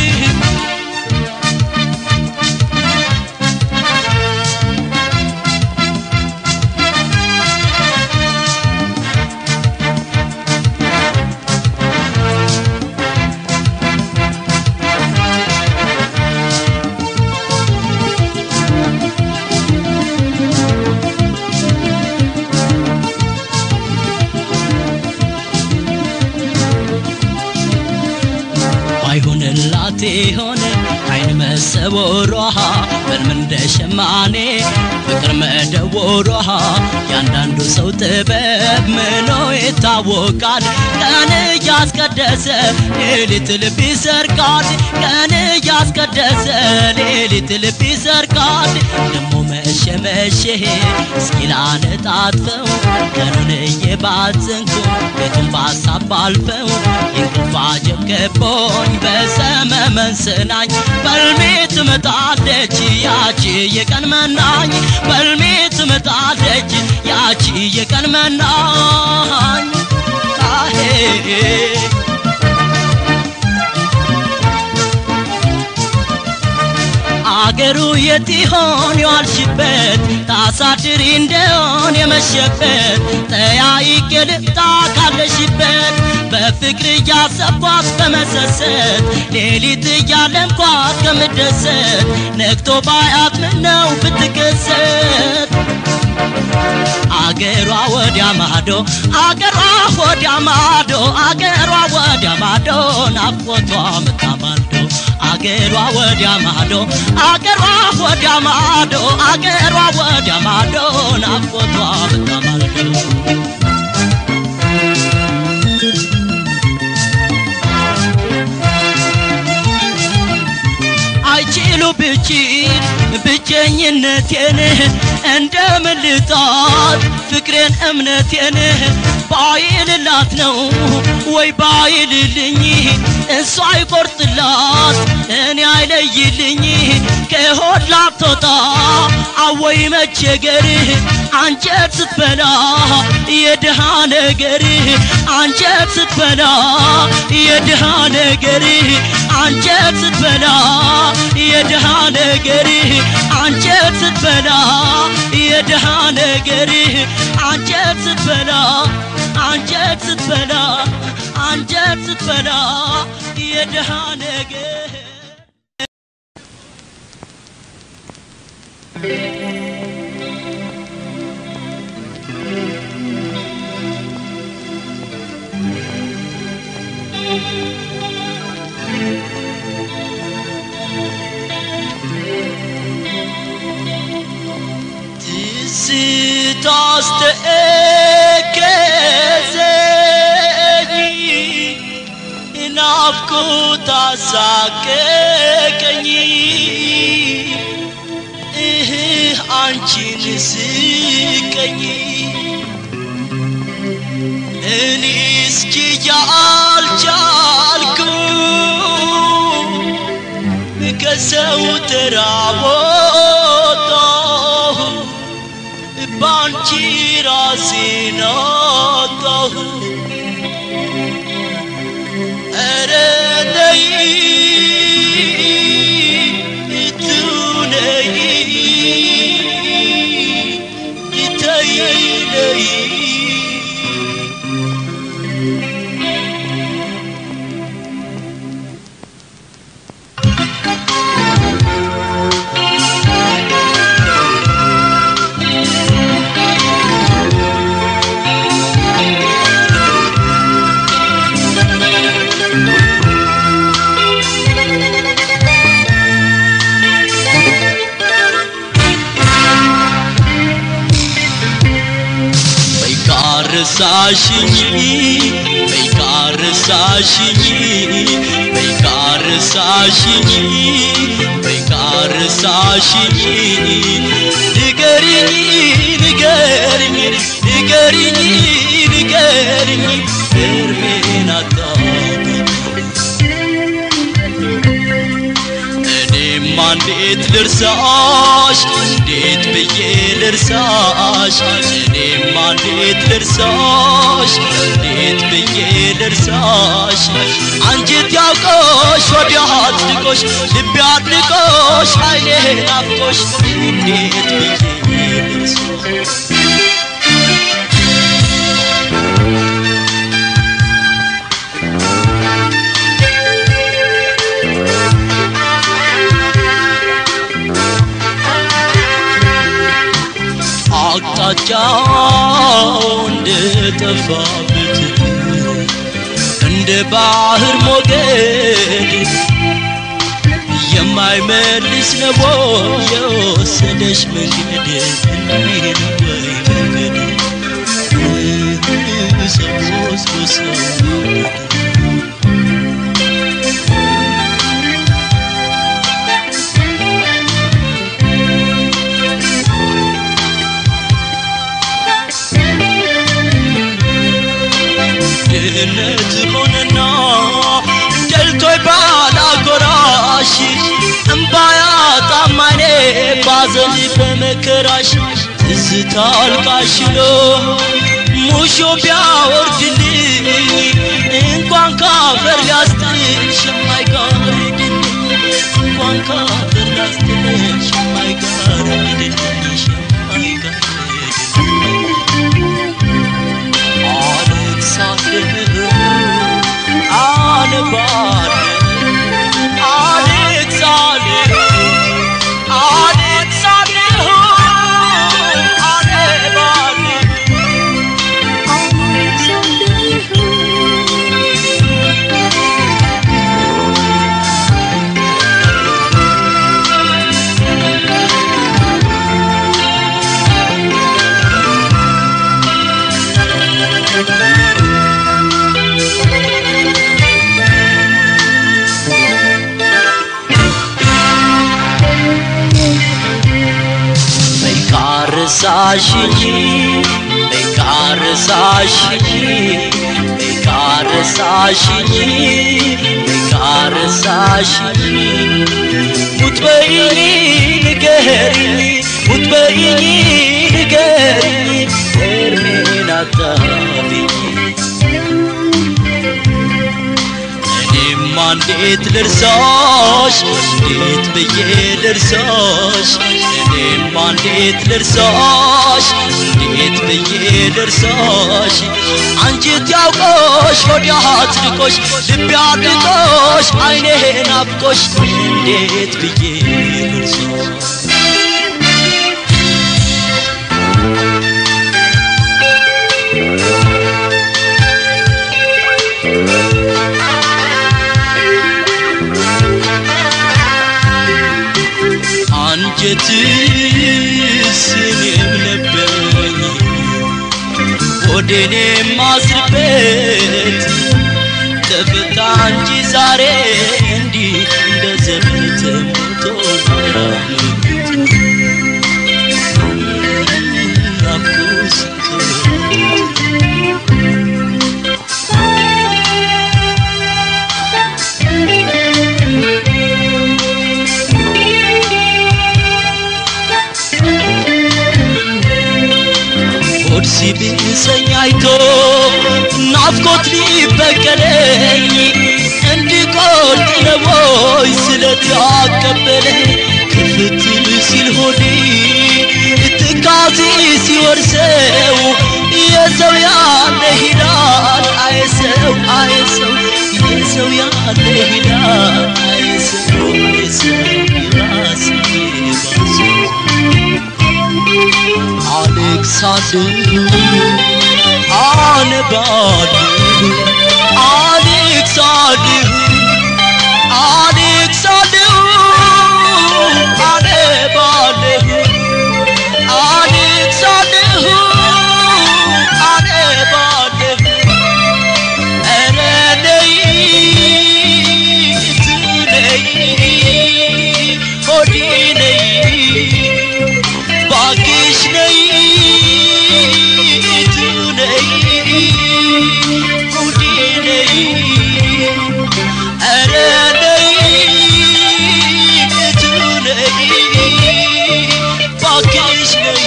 ባይሆንላት ሆነ አይን መሰወሯ በልም እንደ ሸማኔ ፍቅር መደወሯ ያንዳንዱ ሰው ጥበብ ምኖ ይታወቃል ቀን እያስቀደሰ ሌሊት ልብ ይሰርቃል ቀን እያስቀደሰ ሌሊት ልብ ይሰርቃል ደሞ መሸ መሸ እስኪ ላነጣጥፈው ቀኑን እየባዘንኩ ቤቱን ባሳብ ባልፈው የእንቅልፍ አጀብ ገቦኝ በሰመመን ስናኝ በልሜ ትመጣለች ያቺ የቀን መናኝ በልሜ ትመጣለች ያቺ የቀን መናኝ አሄ አገሩ የት ይሆን የዋልሽበት ታሳድሪ እንደሆን የመሸበት ጠያይቄ ልምጣ ካለሽበት በፍቅር እያሰብኳት በመሰሰት ሌሊት እያለምኳት ከምደሰት ነግቶ ባያት ምነው ብትከሰት አገሯ ወዲያ ማዶ አገሯ ወዲያ ማዶ አገሯ ወዲያ ማዶ ናፍቆቷ ምታማልዶ አገሯ ወዲያ ማዶ አገሯ ወዲያ ማዶ አገሯ ወዲያ ማዶ ናፍቆቷ ምታማልዶ አይችሉ ብችል ብቸኝነቴን እንደምን ልጣት ፍቅሬን እምነቴን ባይልላት ነው ወይ ባይልልኝ እሷ አይቆርጥላት እኔ አይለይልኝ ከሆድ ላትወጣ አወይ መቸገር አንጀት ስትበላ የድሃ ነገር አንጀት ስትበላ የድሃ ነገር አንጀት ስትበላ የድሃ ነገር አንጀት ስትበላ የድሃ ነገር አንጀት ስትበላ አንጀት ስትበላ አንጀት ስትበላ የድሃ ነገር ስታስተከዘኝ ናፍቆት አሳቀቀኝ እህ አንቺን ስቀኝ እኔ እስኪ አልቻልኩ ከሰው ተራ ወጣሁ ባንቺ ራሴን አጣሁ ኧረ ነይ እቱ ነይ ተይ ነይ ረሳሽኝ በይቃር ረሳሽኝ በይቃር ረሳሽኝ በይቃር ረሳሽኝ ንገሪኝ ንገሪኝ ንገሪኝ ንገሪኝ እርሜን አጣሁኝ እኔማ እንዴት ልርሳሽ እንዴት ብዬ ልርሳሽ እኔማ እንዴት ልርሳሽ እንዴት ብዬ ልርሳሽ አንጀት ያውቆሽ ወዲያ አጽድቆሽ ልቤ አድንቆሽ ኃይሌ ናፍቆሽ እንዴት ብዬ ልርሳሽ አቅጣጫው እንደጠፋበት እንደ ባህር ሞገድ የማይመልስ ነው የወሰደሽ መንገድ እንዲህ ነው ወይ መንገድ ሰው ወስዶ ሰው ድህነት ሆነና ደልቶይ ባላጎራሽ እምባያ ጣማኔ ባዘን በመከራሽ ትዝታ አልቃሽ ነው ሙሾ ቢያወርድልኝ እንኳን ካፈር ሊያስጥልሽ የማይጋርድልኝ እንኳን ካፈር ሊያስጥልሽ የማይጋርድልሽ የማይጋርድልኝ አለቅሳለሁ አነባለሁ አለቅሳለሁ አለቅሳለሁ አነባለሁ ረሳሽኝ በቃ ረሳሽኝ በቃ ረሳሽኝ በቃ ረሳሽኝ ሙት በይኝ ንገሪኝ ሙት በይኝ ንገሪኝ እርሜን አታብኝ እኔማ እንዴት ልርሳሽ እንዴት ብዬ ልርሳሽ እኔማ እንዴት ልርሳሽ እንዴት ብዬ ልርሳሽ አንጀት ያውቆሽ ሆድ አጽድቆሽ ልቤ አድቆሽ አይኔ ናፍቆሽ እንዴት ብዬ ልርሳሽ አንጀትስ እኔም ነበረኝ ሆዴን የማስርበት ተፈታ እንጂ ዛሬ እንዲህ እንደ ዘመን ተሞቶ ሆድ ሲብሰኝ አይቶ ናፍቆት ሊበቀለኝ እንድቆርጥ ለቦይ ስለት ያቀበለኝ ክፍት ሲል ሆዴ ትካዜ ሲወርሰው የሰው ያለ ሂዳል አየሰው አየሰው የሰው ያለ ሂዳል አየሰው አየሰው ይባስ ይባስ አሌክሳንድር አነባለሁ አሌክሳንድር አሌክሳንድር አነባለሁ አሌክሳንድር አነባለሁ ኧረ ነይ ነይ ሆዴ ነይ ባክሽ ነይ እቱ ነይ ጉዲ ነይ ኧረ ነይ እቱ ነይ ባክሽ ነይ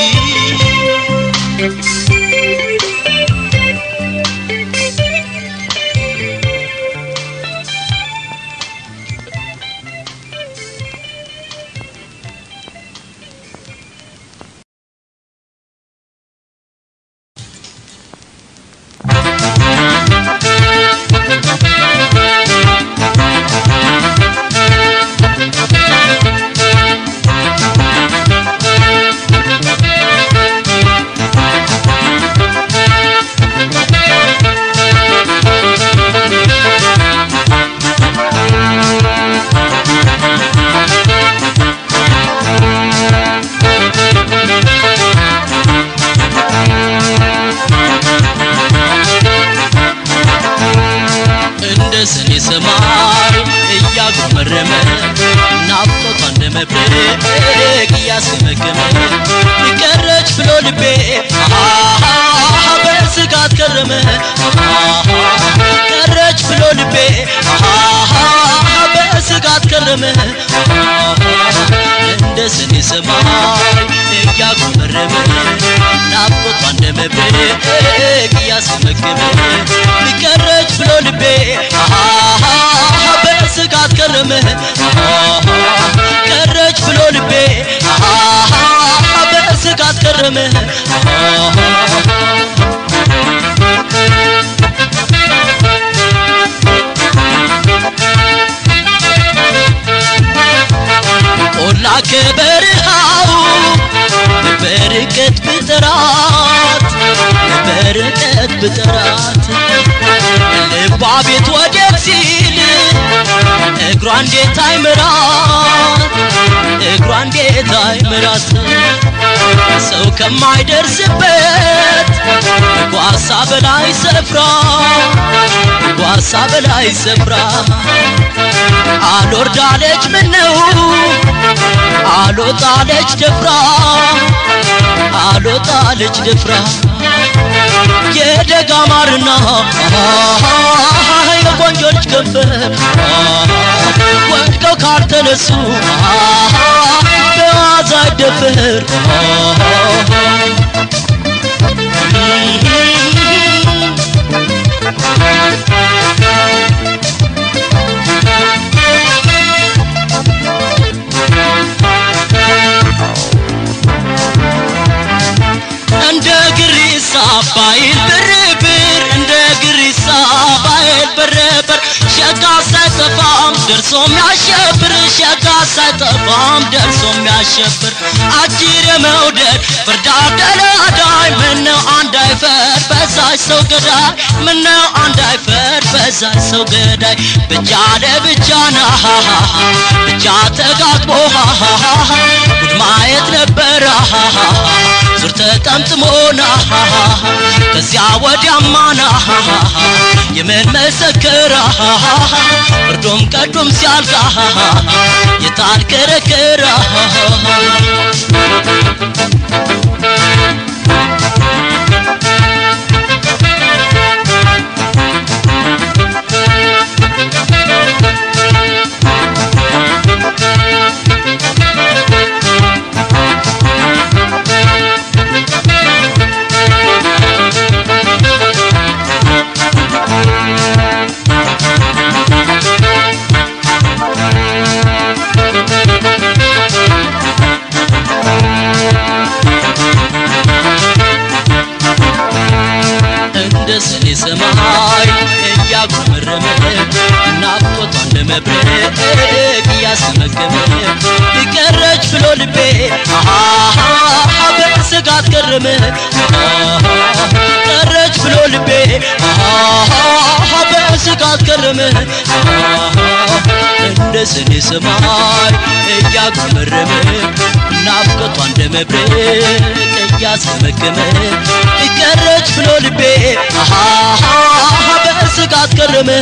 እንደ ሰኔ ሰማይ እያጉመረመ ናፍቆቷ እንደ መብረቅ እያስገመገመ ቀረች ብሎ ልቤ አሃ በስጋት ከረመ አሃ ቀረች ብሎ ልቤ አሃ በስጋት ከረመ እንደ ሰኔ ሰማይ እያጉመረመ ናፍቆቷ እንደ መብረቅ እያስገመገመ ቀረች ብሎ ልቤ አሃ በስጋት ከረመ አሃ ቀረች ብሎ ልቤ አሃ በስጋት ከረመ አሃ ቆላ ከበረሃው በርቀት ብጠራት በርቀት ብጠራት ልቧ ቤት ወደብ ሲል እግሯ እንዴት አይምራት እግሯ እንዴት አይምራት ሰው ከማይደርስበት ጓሳ በላይ ስፍራ ጓሳ በላይ ስፍራ አልወርዳለች ምነው አልወጣለች ድፍራ አልወጣለች ድፍራ የደጋ ማርና የቆንጆች ከንፈር ወድቀው ካልተነሱ በዋዛ አይደፈር እንደ ግሪሳ ባይል ብርብር እንደ ግሪሳ ባይል ብርብር ሸጋ ሳይጠፋም ደርሶ የሚያሸብር ሸጋ ሳይጠፋም ደርሶ የሚያሸብር አጅር የመውደድ ፍርዳ ደላዳይ ምነው አንድ አይፈር በዛች ሰው ገዳይ ምነው አንድ አይፈር በዛች ሰው ገዳይ ብቻ ለብቻ ና ብቻ ተጋጥሞ ጉድ ማየት ነበረ ዙር ተጠምጥሞና ከዚያ ወዲያማና የምን መሰከራ ፍርዱም ቀዱም ሲያልቃ የታል ክርክራ እንደ ሰኔ ሰማይ እያጉመረመ ናፍቆቷ እንደ መብረቅ እያስመገመ ይቀረች ብሎ ልቤ አሃ በስጋት ገረመ ቀረች ብሎ ልቤ አሃ በስጋት ገረመ እንደ ሰኔ ሰማይ እያጉመረመ ናፍቆቷ እንደ መብረቅ እያስመገመ ይቀረች ብሎ ልቤ አሃ በስጋት ገረመ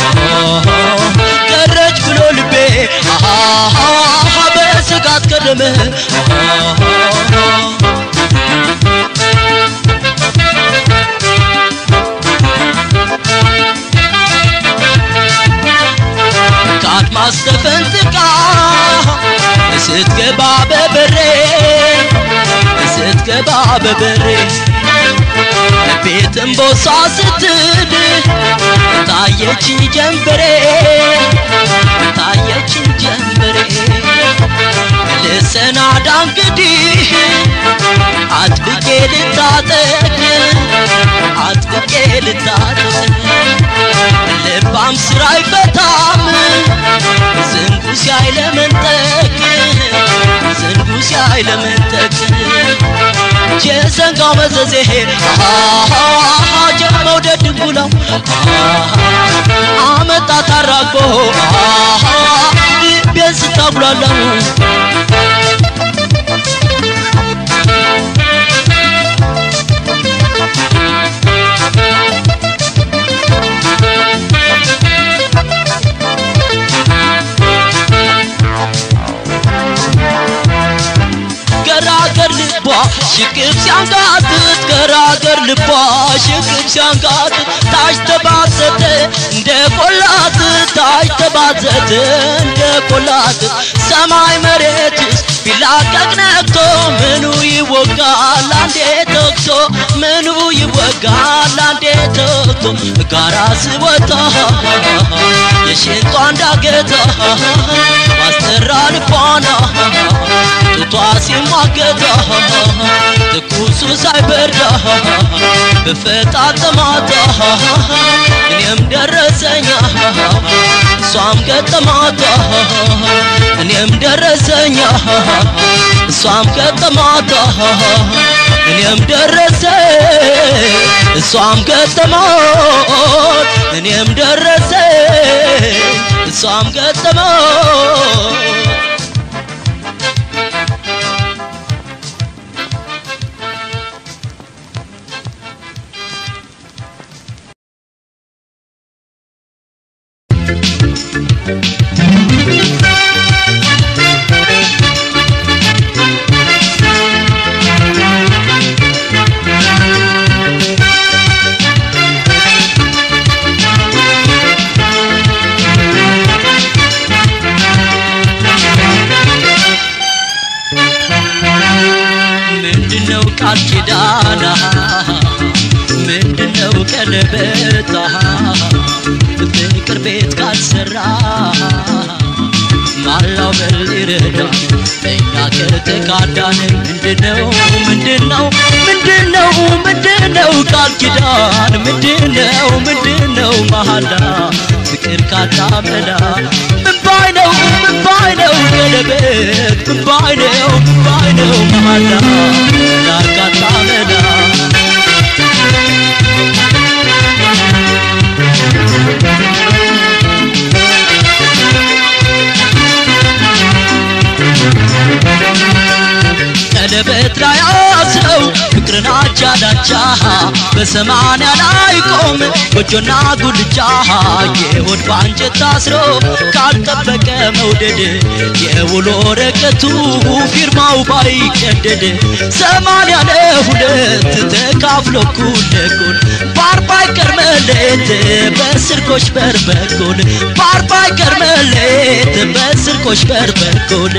ቀረች ብሎ ልቤ አሃ በስጋት ገረመ ከአድማስ ተፈንጥቃ ስትገባ በበሬ ስትገባ በበሬ ቤትም ቦሳ ስትል ታየች ጀንበሬ ታየች ጀንበሬ ልሰናዳ እንግዲህ አጥብቄ ልታጠቅ አጥብቄ ልታጠቅ ልባም ስራ አይፈታም ዝንጉ ሲያይ ለመንጠቅ ዝንጉ ሲያይ ለመንጠቅ የዘንጋው መዘዜ ጀመውደድ ድንጉላው አመጣ ታራቆ ልቤን ስታጉላለው ገራገር ልቧ ሽቅብ ሲያንጋጥጥ ገራገር ልቧ ሽቅብ ሲያንጋጥጥ ታች ተባዘተ እንደ ቆላት ታች ተባዘተ እንደ ቆላት ሰማይ መሬትስ ቢላቀቅ ነቅቶ ምኑ ይወጋል አንዴ ተኩሶ ምኑ ይወጋል አንዴ ተኩቶ ጋራ ስወጣ የሽንጧ እንዳገታ ማስተራ ልቧና ጡቷ ሲሟገታ ትኩሱ ሳይበርዳ በፈጣጠማታ እኔም ደረሰኛ እሷም ገጠማታ እኔም ደረሰኛ እሷም ገጠማታ እኔም ደረሰ እሷም ገጠማት እኔም ደረሰ እሷም ገጠማት ምንድነው ቃል ኪዳና ምንድነው ቀለበታ ፍቅር ቤት ካልሰራ ማላው በል ይረዳ እኛ ከተካዳን ምንድነው ምንድነው ምንድነው ምንድነው ቃል ኪዳን ምንድነው ምንድነው መሃላ ፍቅር ካጣመላ ምን ባይ ነው ምን ባይ ነው ቀለበት ምን ባይ ነው ምን ባይ ነው መሃላ ዳር ካጣመላ ቀለበት ላይ አስረው ፍቅርን አቻ ዳቻ በሰማንያ ላይ ቆም ጎጆና ጉልቻ የሆድ ባንጀት ታስሮ ካልጠበቀ መውደድ የውሎ ወረቀቱ ፊርማው ባይቀደድ ሰማንያ ለሁለት ተካፍሎ እኩል ለእኩል በአርባ ይቀር መሌት በስርቆሽ በር በኩል በአርባ ይቀር መሌት በስርቆሽ በር በኩል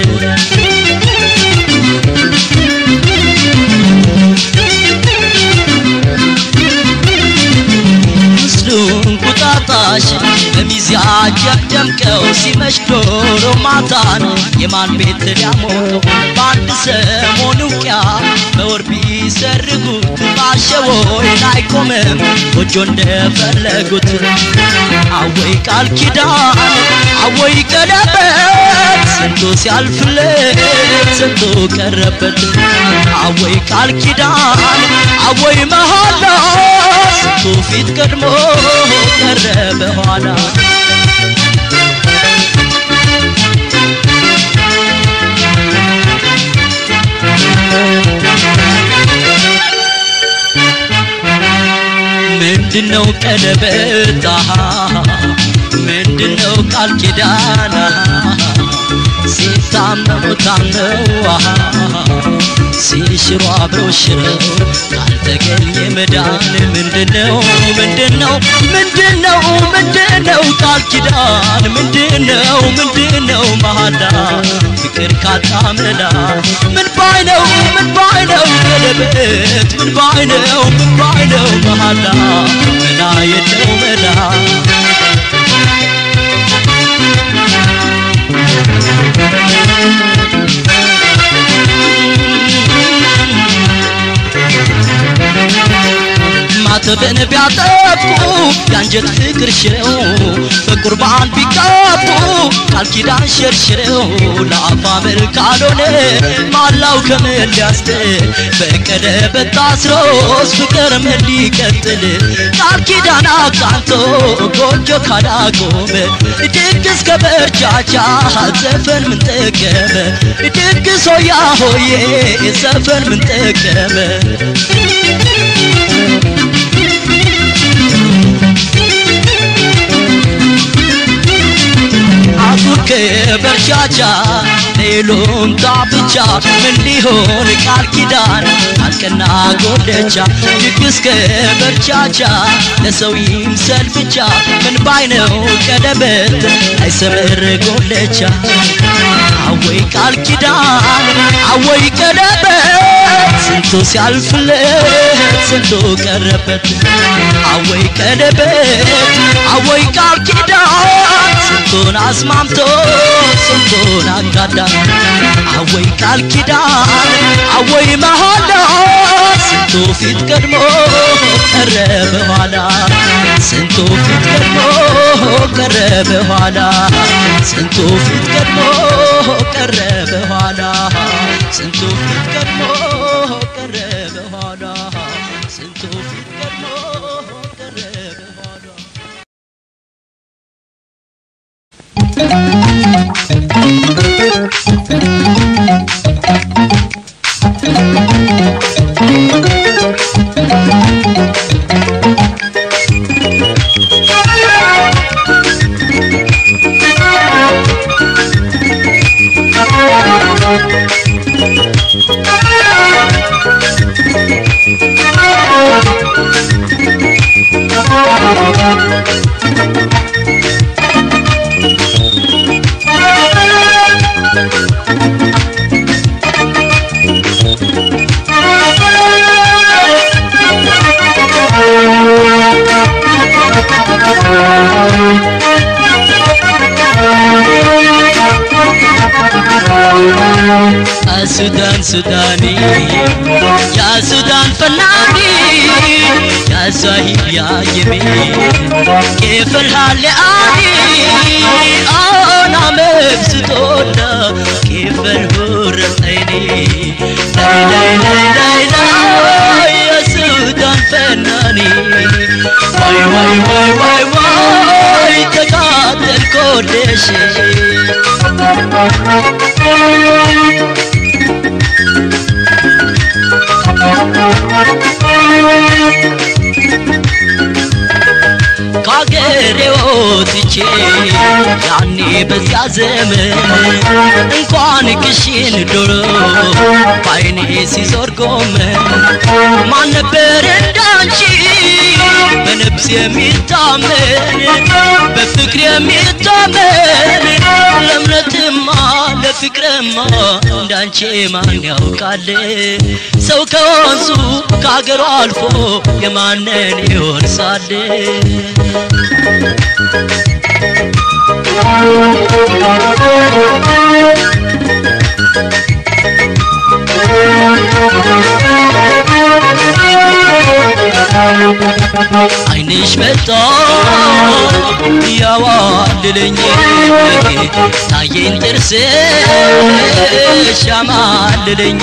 ምስሉን ቁጣጣሽ በሚዚያጀብ ደምቀው ሲመሽ ዶሮ ማታን የማን ቤት ሊያሞቀው በአንድ ሰሞን ውቅያ በወር ቢሰርጉት ባሸወይን አይቆምም ጎጆ እንደፈለጉት አወይ ቃል ኪዳን አወይ ቀለበት ስንቱ ሲያልፍለት ስንቱ ቀረበት አወይ ቃል ኪዳን አወይ መሃላ ስንቱ ፊት ቀድሞ ቀረ በኋላ ምንድነው ቀለበት አሃ ምንድነው ቃል ኪዳን አሃ ሲታመሙ ታምነው አሃ ሲሽሩ አብረው ሽረው ካልተገኘ መዳን ምንድነው ምንድነው ምንድነው ምንድነው ቃል ኪዳን ምንድነው ምንድነው መሃላ ፍቅር ካጣመላ ምን ባይ ነው ምን ባይ ነው ቀለበት ምን ባይ ነው ምን ባይ ነው መሃላ መላ የለው መላ ማተብን ቢያጠፉ የአንጀት ፍቅር ሽረው በቁርባን ቢጋቡ ቃል ኪዳን ሸርሽረው ለአፋ ምር ካልሆነ ማላው ከምን ሊያስጥል በቀለበት ታስሮስ ፍቅር ምን ሊቀጥል ቃል ኪዳን አቃንቶ ጎጆ ካላቆመ ድግስ ከበርቻቻ ዘፈን ምን ጠቀመ ድግስ ሆያ ሆዬ ዘፈን ምን ጠቀመ አጉር ከበርቻቻ ሌሎም ብቻ ምን ሊሆን ቃል ኪዳን አልቀና ጎደቻ ድግስ ከበርቻቻ ለሰው ይምሰል ብቻ ምን ባይነው ቀለበት አይሰምር ጎለቻ አወይ ቃል ኪዳን አወይ ቀለበት ስንቱ ሲያልፍለት ስንቱ ቀረበት አወይ ቀለበት አወይ ቃል ኪዳን ስንቱን አስማምቶ ስንቱን አጋዳ አወይ ቃል ኪዳን አወይ መሃላ ስንቱ ፊት ቀድሞ ቀረ በኋላ ስንቱ ፊት ቀድሞ ቀረ በኋላ ስንቱ ፊት ቀድሞ ቀረ በኋላ ስንቱ ፊት ቀድሞ ቀረ በኋላ ስንቱ ፊት ቀድሞ ቀረ በኋላ Thank ሱዳን ሱዳኒ ያ ሱዳን ፈናኒ ያ ሳሂብ ያ የሜ كيف الحال عادي انا مبسوط كيف الهور عيني لا لا لا لا لا يا سودان فناني واي واي واي واي واي تقاتل كل شيء ከአገሬ ወጥቼ ያኔ በዚያ ዘመን እንኳን ክሽን ዶሮ በአይኔ ሲዞር ጎመን ማን ነበር እንዳንቺ በነፍስ የሚታመን በፍቅር የሚታመን ለእምነትማ ለፍቅርማ እንዳንቺ ማን ያውቃል ሰው ከወንዙ ከአገሩ አልፎ የማንን ይወርሳል አይንሽ መጣ ያዋልለኝ ታየኝ ጥርስሽ ያማልለኝ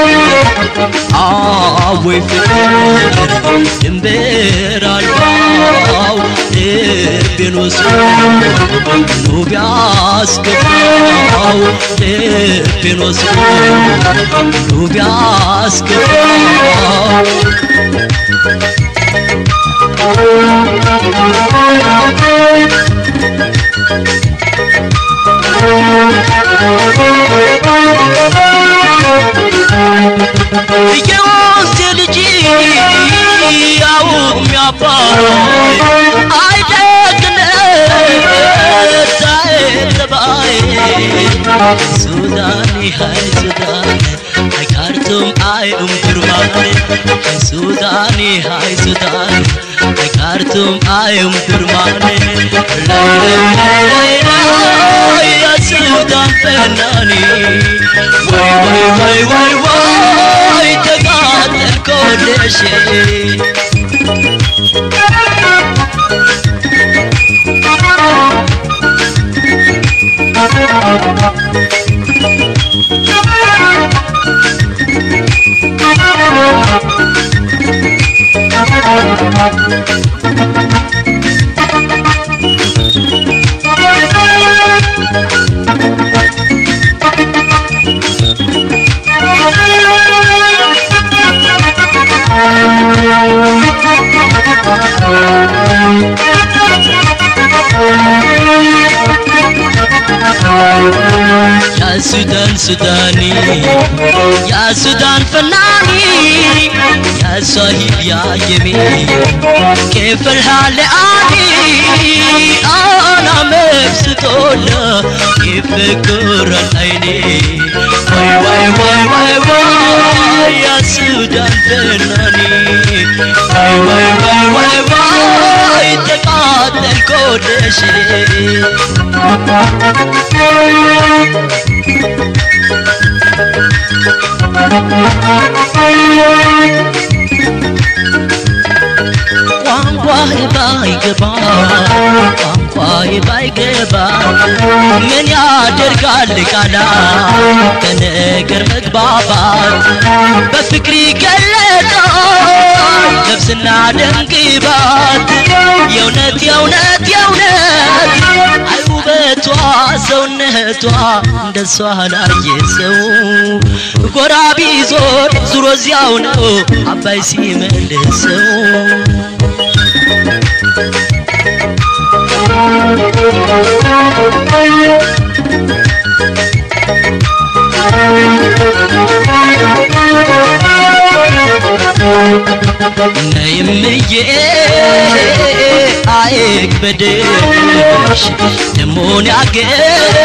አወይ ፍቅር ድንበር አልባው ልቤን ወስዶ ኑ ቢያስገባው ልቤን ወስዶ ኑ ቢያስገባው የወንዝ ልጅ ያው የሚያባይ አይደግነት ዛይ ሱዳኒ ሃይ ሱዳን ሃይ ካርቱም አይ ኡም ዱርማን ሃይ ሱዳኒ ሃይ ሱዳን ሃይ ካርቱም አይ ኡም ዱርማን ላይ ላይ ላይ ላይ ያ ሱዳን ፈናኒ ወይ ወይ ወይ ወይ ወይ ተቃጠልኩ ወደሽ ያ ሱዳን ሱዳኒ ያ ሱዳን ፈናኒ ያ ሳሂብ ያ የሜ كيف الحال عادي انا مبسوط كيف كر العيني واي واي واي واي واي يا سودان فناني واي واي واي واي واي تقاتل كل شيء ቋንቋ ባይገባ ቋንቋ ባይገባ ምን ያደርጋል ቃላ በነገር መግባባት በፍቅር ይገለጣል ነፍስና ደምግባት የእውነት የእውነት የእውነት አይ ውበቷ ሰውነቷ እንደሷ ላየ ሰው ጎራ ቢዞር ዙሮ እዚያው ነው አባይ ሲመልሰው ነይምዬ አይክበድሽ ደሞን ያገር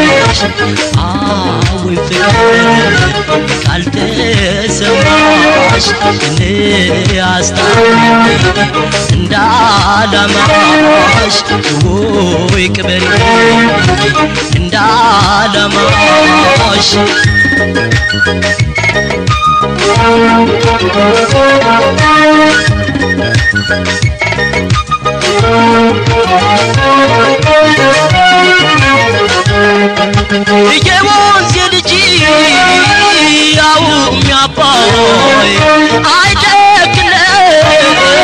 ላስተናግድሽ አዊ ፍቅር ካልተሰማ አላማሽ እኔ አስታርቂ እንደ አላማሽ ወይ ቅበሪ እንደ አላማሽ የወንዝ ልጅ ያው የሚያባይ አይደግነት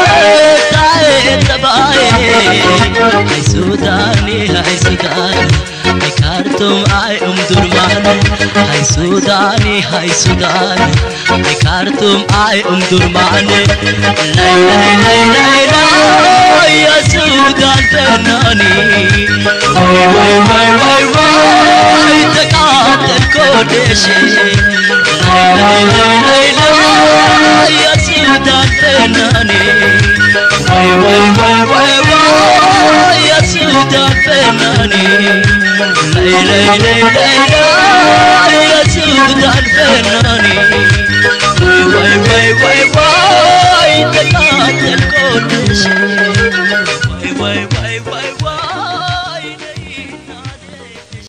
ጠባይ አይ ሱዳኔ አይ ሱዳኔ አይ ካርቱም አይ ኡምዱርማን አይ ሱዳኔ አይ ሱዳኔ አይ ካርቱም አይ ኡምዱርማን ላይ ላይ ላይ ላይ ላይ የሱዳን ፈናኒ ወይ ወይ ወይ ወይ ወይ ተቃጠልኩ ወደሽ ላይ ላይ ላይ ላይ ላይ የሱዳን ፈናኒ ወይ ወይ ወይ ወይ ወይ የሱዳን ፈናኒ ላይ ላይ ላይ ላይ ላይ የሱዳን ፈናኒ ወይ ወይ ወይ ወይ ተቃጠልኩ ወደሽ ወይ ወይ ወይ ወይ ወይ ነይና ነይሽ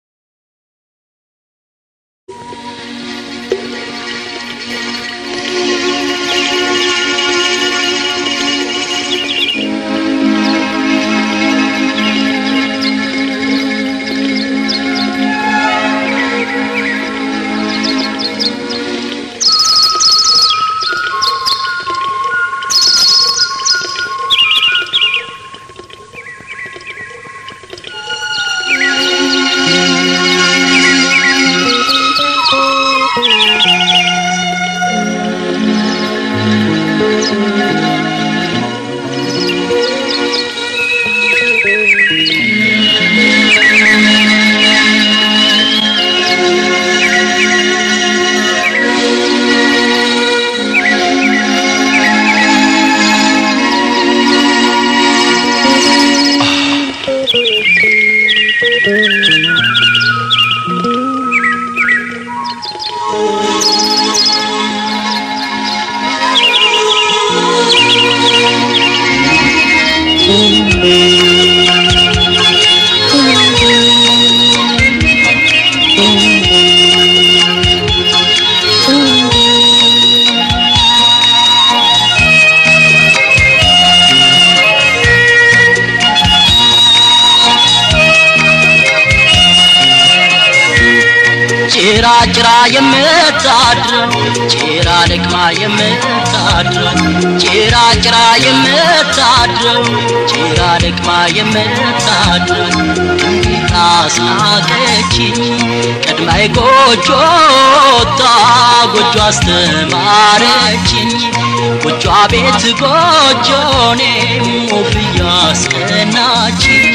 ጭራ ጭራ የምታድር ጭራ ልቅማ የምታድር ጭራ ጭራ የምታድር ጭራ ልቅማ የምታድር እንዴት አስናቀችኝ ቀድማይ ጎጆ ወጣ ጎጆ አስተማረችኝ ጎጆ ቤት ጎጆኔ ሞፍያ አስቀናችኝ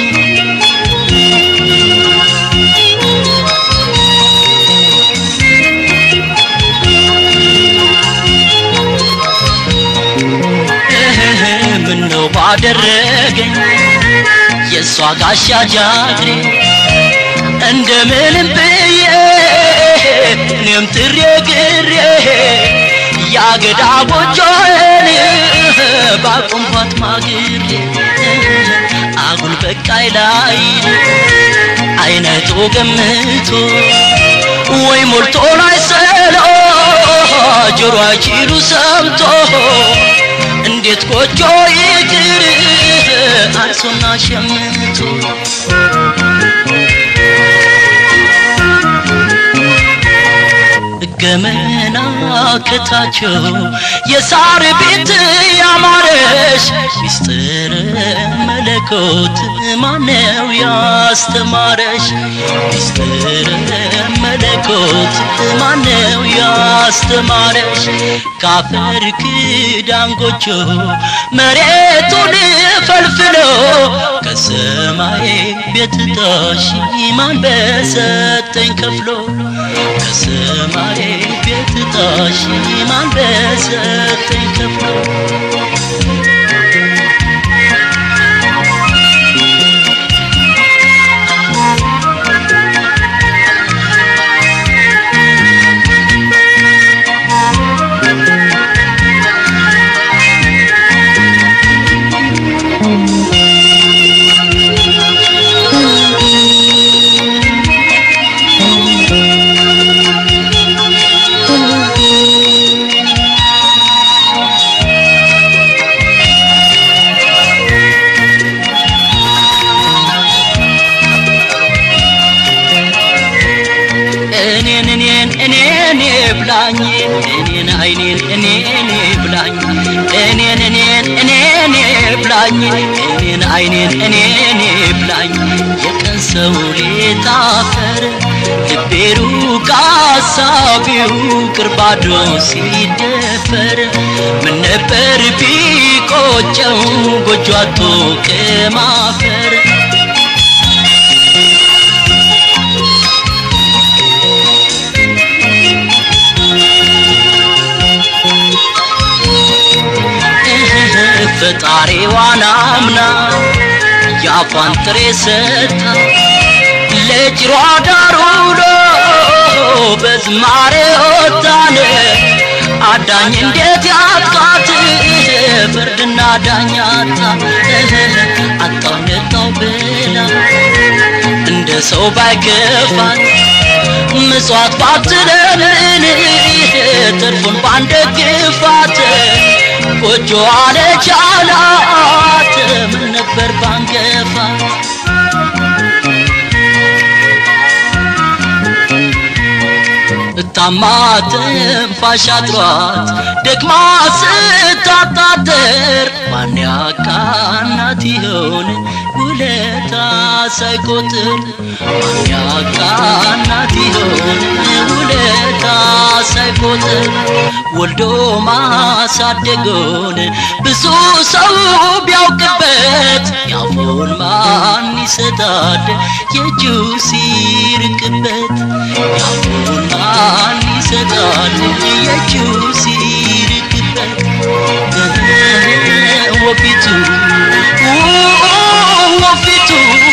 ምነው ባደረገኝ የእሷ ጋሻ ጃግሬ እንደምንም ብዬ እኔም ጥሬ ግሬ ያገዳ ጎጆን ባቆምኳት ማግሬ አጉል በቃይ ላይ አይነቱ ገምቶ ወይ ሞልቶ ላይ ሰሎ ጆሮ አይችሉ ሰምቶ እንዴት ጎጆ ይቅር አንሶና ሸምቶ ገመና ከታቸው የሳር ቤት ያማረሽ ሚስጥር መለኮት ማነው ያስተማረሽ ሚስጥር መለኮት ማነው ያስተማረሽ ካፈር ክዳን ጎጆ መሬቱን ፈልፍሎ ከሰማይ ቤት ጣሽ ማን በሰጠኝ ከፍሎ ከሰማይ ቤት ጣሽ ማን በሰጠኝ ከፍሎ አይኔን እኔን ብላኝ እኔን እኔን እኔን ብላኝ እኔን አይኔን እኔን ብላኝ የቀን ሰው ሌት አፈር ልቤሩ ካሳቢው ቅርባዶ ሲደፈር ምን ነበር ቢቆጨው ጎጆ አቶ ከማፈር ፈጣሪዋን አምና የአፏን ጥሬ ሰጣ ለጭሯ ዳር ውሎ በዝማሬ ወጣን አዳኝ እንዴት ያጥቃት ፍርድና ዳኛታ አጣው ነጣው ብላ እንደ ሰው ባይከፋት ምጽዋት ባትለምን ትርፉን ባንደግፋት ጎጆ አለቻላት ምን ነበር ባንገፋት ታማ ትንፋሽ አጥሯት ደክማ ስታጣጥር ማን ያቃናት ይሆን ውለታ ሳይቆጥር ማን ያቃናት ይሆን ውለታ ሳይቆጥር ወልዶ ማሳደጎን ብዙ ሰው ቢያውቅበት ያፉን ማን ይሰጣል የእጁ ሲርቅበት ያፉን ማን ይሰጣል የእጁ ሲርቅበት ወፊቱ ወፊቱ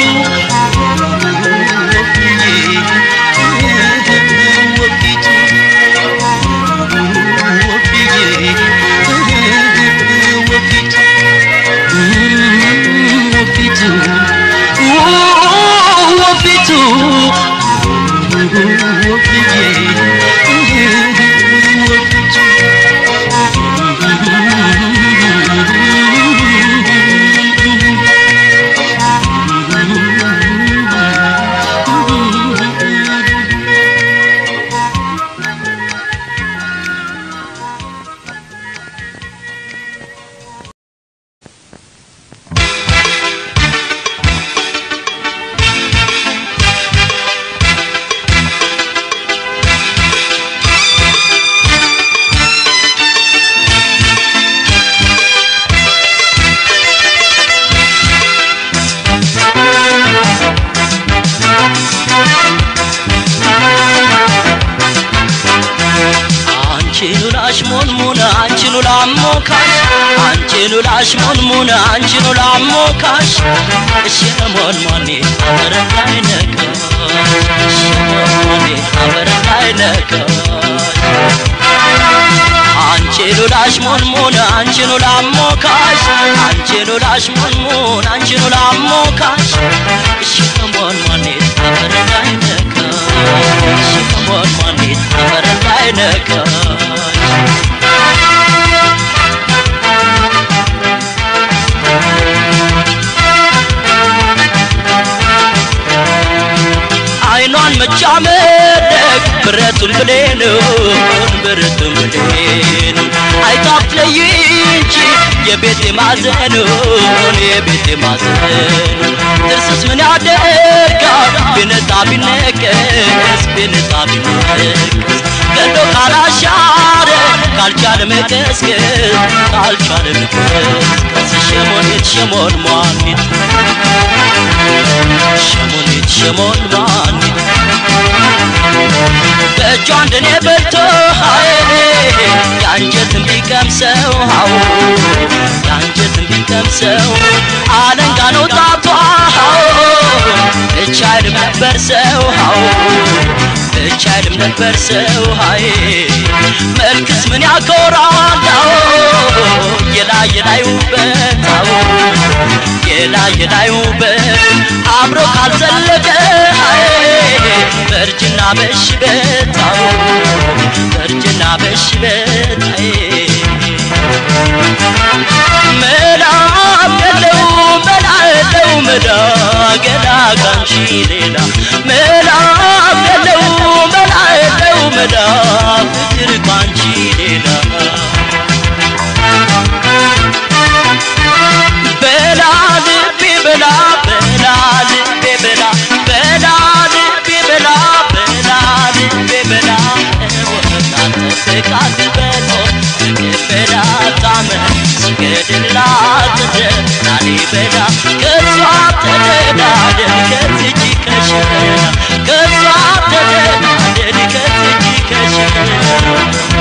ወፊቱ አንቺኑ ላሽሞንሙን አንቺኑ ላሞካሽ አንቺኑ ላሽሞንሙን አንቺኑ ላሞካሽ እሸሞንሞኔ አበረታይ ነካሽ እሸሞንሞኔ አበረታይ ነካሽ አንቺኑ ላሽሞንሙን አንቺኑ ላሞካሽ አንቺኑ ላሽሞንሙን አንቺኑ ላሞካሽ እሸሞንሞኔ አበረታይ ነካሽ እሸሞንሞኔ አበረታይ ነካሽ አይኗን መቻመደግ ብረቱን ብሌኑን ብረቱን ብሌኑን አይታፍለይ እንጂ የቤቴ ማዘኑን የቤቴ ማዘኑን ጥርስስ ምን ያደርጋል ቢነጣ ቢነቀስ ቢነጣ ቢነቀስ ገዶ ካላሻረ ካልቻለ መቀስቀስ ካልቻለ መቀስቀስ ሸሞኔት ሸሞን ሟኒት ሸሞኔት ሸሞን ሟኒት በእጇ እንደኔ በልቶ ሀይ የአንጀትን ቢቀምሰው ሀው የአንጀትን ቢቀምሰው አለንጋ ነው ጣቷ ሀው ብቻ አይልም ነበር ሰው ሀው ብቻ አይልም ነበር ሰው ሀይ መልክስ ምን ያኮራል ሀው የላይ የላይ ውበት ሀው የላይ የላይ ውበት አብሮ ካልዘለቀ ሀይ በእርጅና በሽበት ሀው በእርጅና በሽበት ሀይ መላ የለው መላ የለው መላ ገላ ካንቺ ሌላ መላ የለው መላ የለው መላ ፍቅር ካንቺ ሌላ ገደል ላጥደ ላሊበላ ከሷ ተደዳደን ከዝጂ ከሽረና ከሷ ተደዳደን ከዝጂ ከሽረና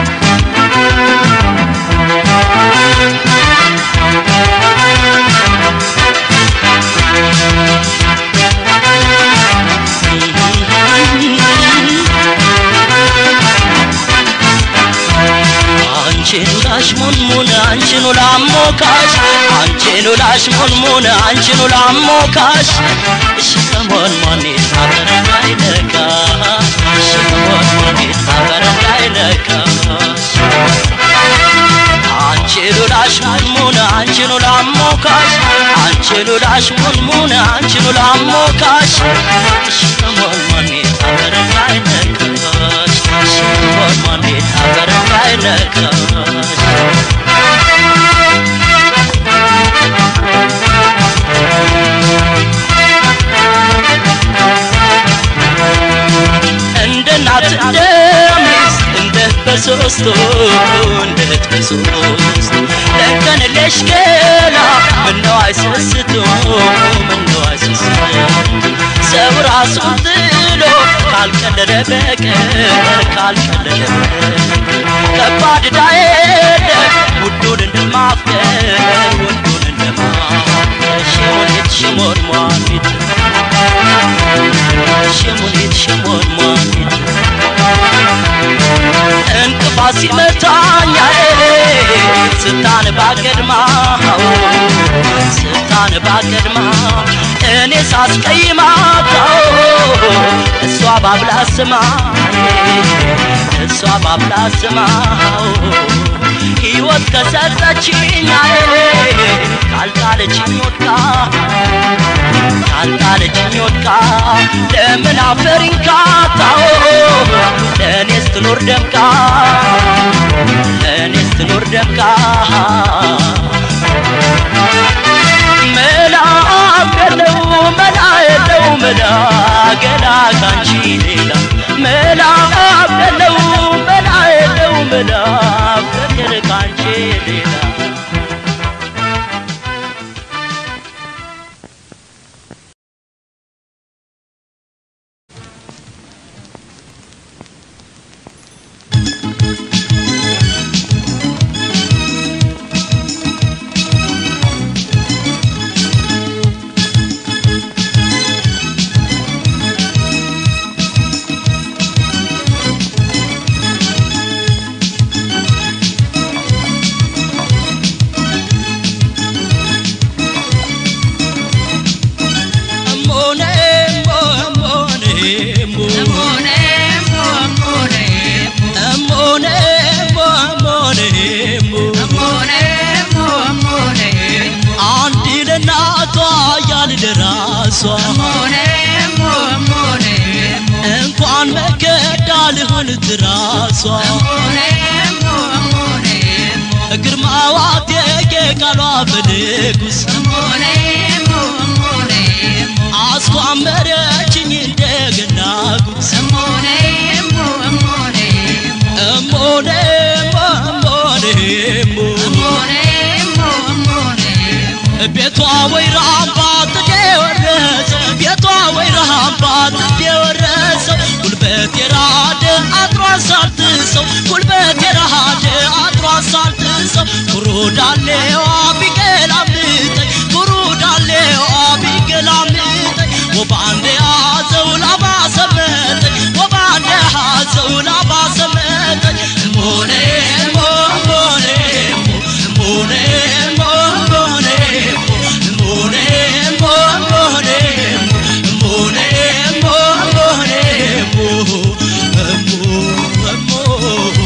አንቺኑ ላሽሞንሙን አንቺኑ ላሞካሽ አንቺኑ ላሽሞንሙን አንቺኑ ላሞካሽ እሺ ከሞን ሞኔት አፈር እንዳይነካ እሺ ከሞን ሞኔት አፈር እንዳይነካሽ አንቺኑ ላሽሞንሙን አንቺኑ ላሞካሽ አንቺኑ ላሽሞንሙን አንቺኑ ላሞካሽ እሺ ከሞን ሞኔት አፈር እንዳይነካሽ እሺ ከሞን ሞኔት አፈር እንዳይነካሽ እንደ እናት እንደ ሚስት እንደ በሶስቱ እንደ እህት በሶስቱ ለቀንለሽ ገላ ምነው አይሰስቱ ምነው አይሰስቱ ሰው ራሱን ጥሎ ካልቀለለ በቀር ካልቀለለ በቀር ከባድ ዕዳ የለ ውዱን እንደማፍቀር ውዱን እንደማፍቀር ሽሙኒት ሽሞን ሟኒት ሽሙኒት ሽሞን ሟኒት እንቅፋት ሲመታኝ ስታነባ ቀድማ ስታነባ ቀድማ እኔ ሳስቀይማት እሷ ባብላ ስማ እሷ ባብላ ስማ ሕይወት ከሰጠችኝ ካልጣለችኝ ወድቃ ካልጣለችኝ ወድቃ ለምን አፈሪን ካጣው ለእኔስ ትኖር ደምቃ ለእኔስ ትኖር ደምቃ መላ የለው መላ የለው መላ ገላ ካንቺ ሌላ መላ የለው መላ የለው መላ ፍቅር ካንቺ ሌላ እሞኔ እሞ እሞኔ እሞ እሞኔ እሞ እሞኔ እሞ አንድ ለእናቷ ያል ለራሷ እንኳን መከዳ ልሆን ትራሷ ግርማዋ ቴጌ ቃሏ በንጉስ አስኳመረችኝ እንደገና ጉስ እሞኔ እሞ እሞኔ እሞ ቤቷ ወይራምባ ጥዴ ወረሰ ቤቷ ወይራምባ ጥዴ ወረሰ ጉልበት የራደ አጥሯ ሳልትሰው ጉልበት የራደ አጥሯ ሳልትሰው ኩሩ ዳሌዋ ቢገላምጠኝ ኩሩ ዳሌዋ ቢገላምጠኝ ወባንዴ ያዘው ላባ ሰመጠኝ ወባንዴ ያዘው ላባ ሰመጠኝ ሞኔ ሞ ሞኔ ሞ ሞኔ ሞ ሞኔ ሞኔ ሞ ሞኔ ሞኔ ሞ ሞኔ ሞ ሞ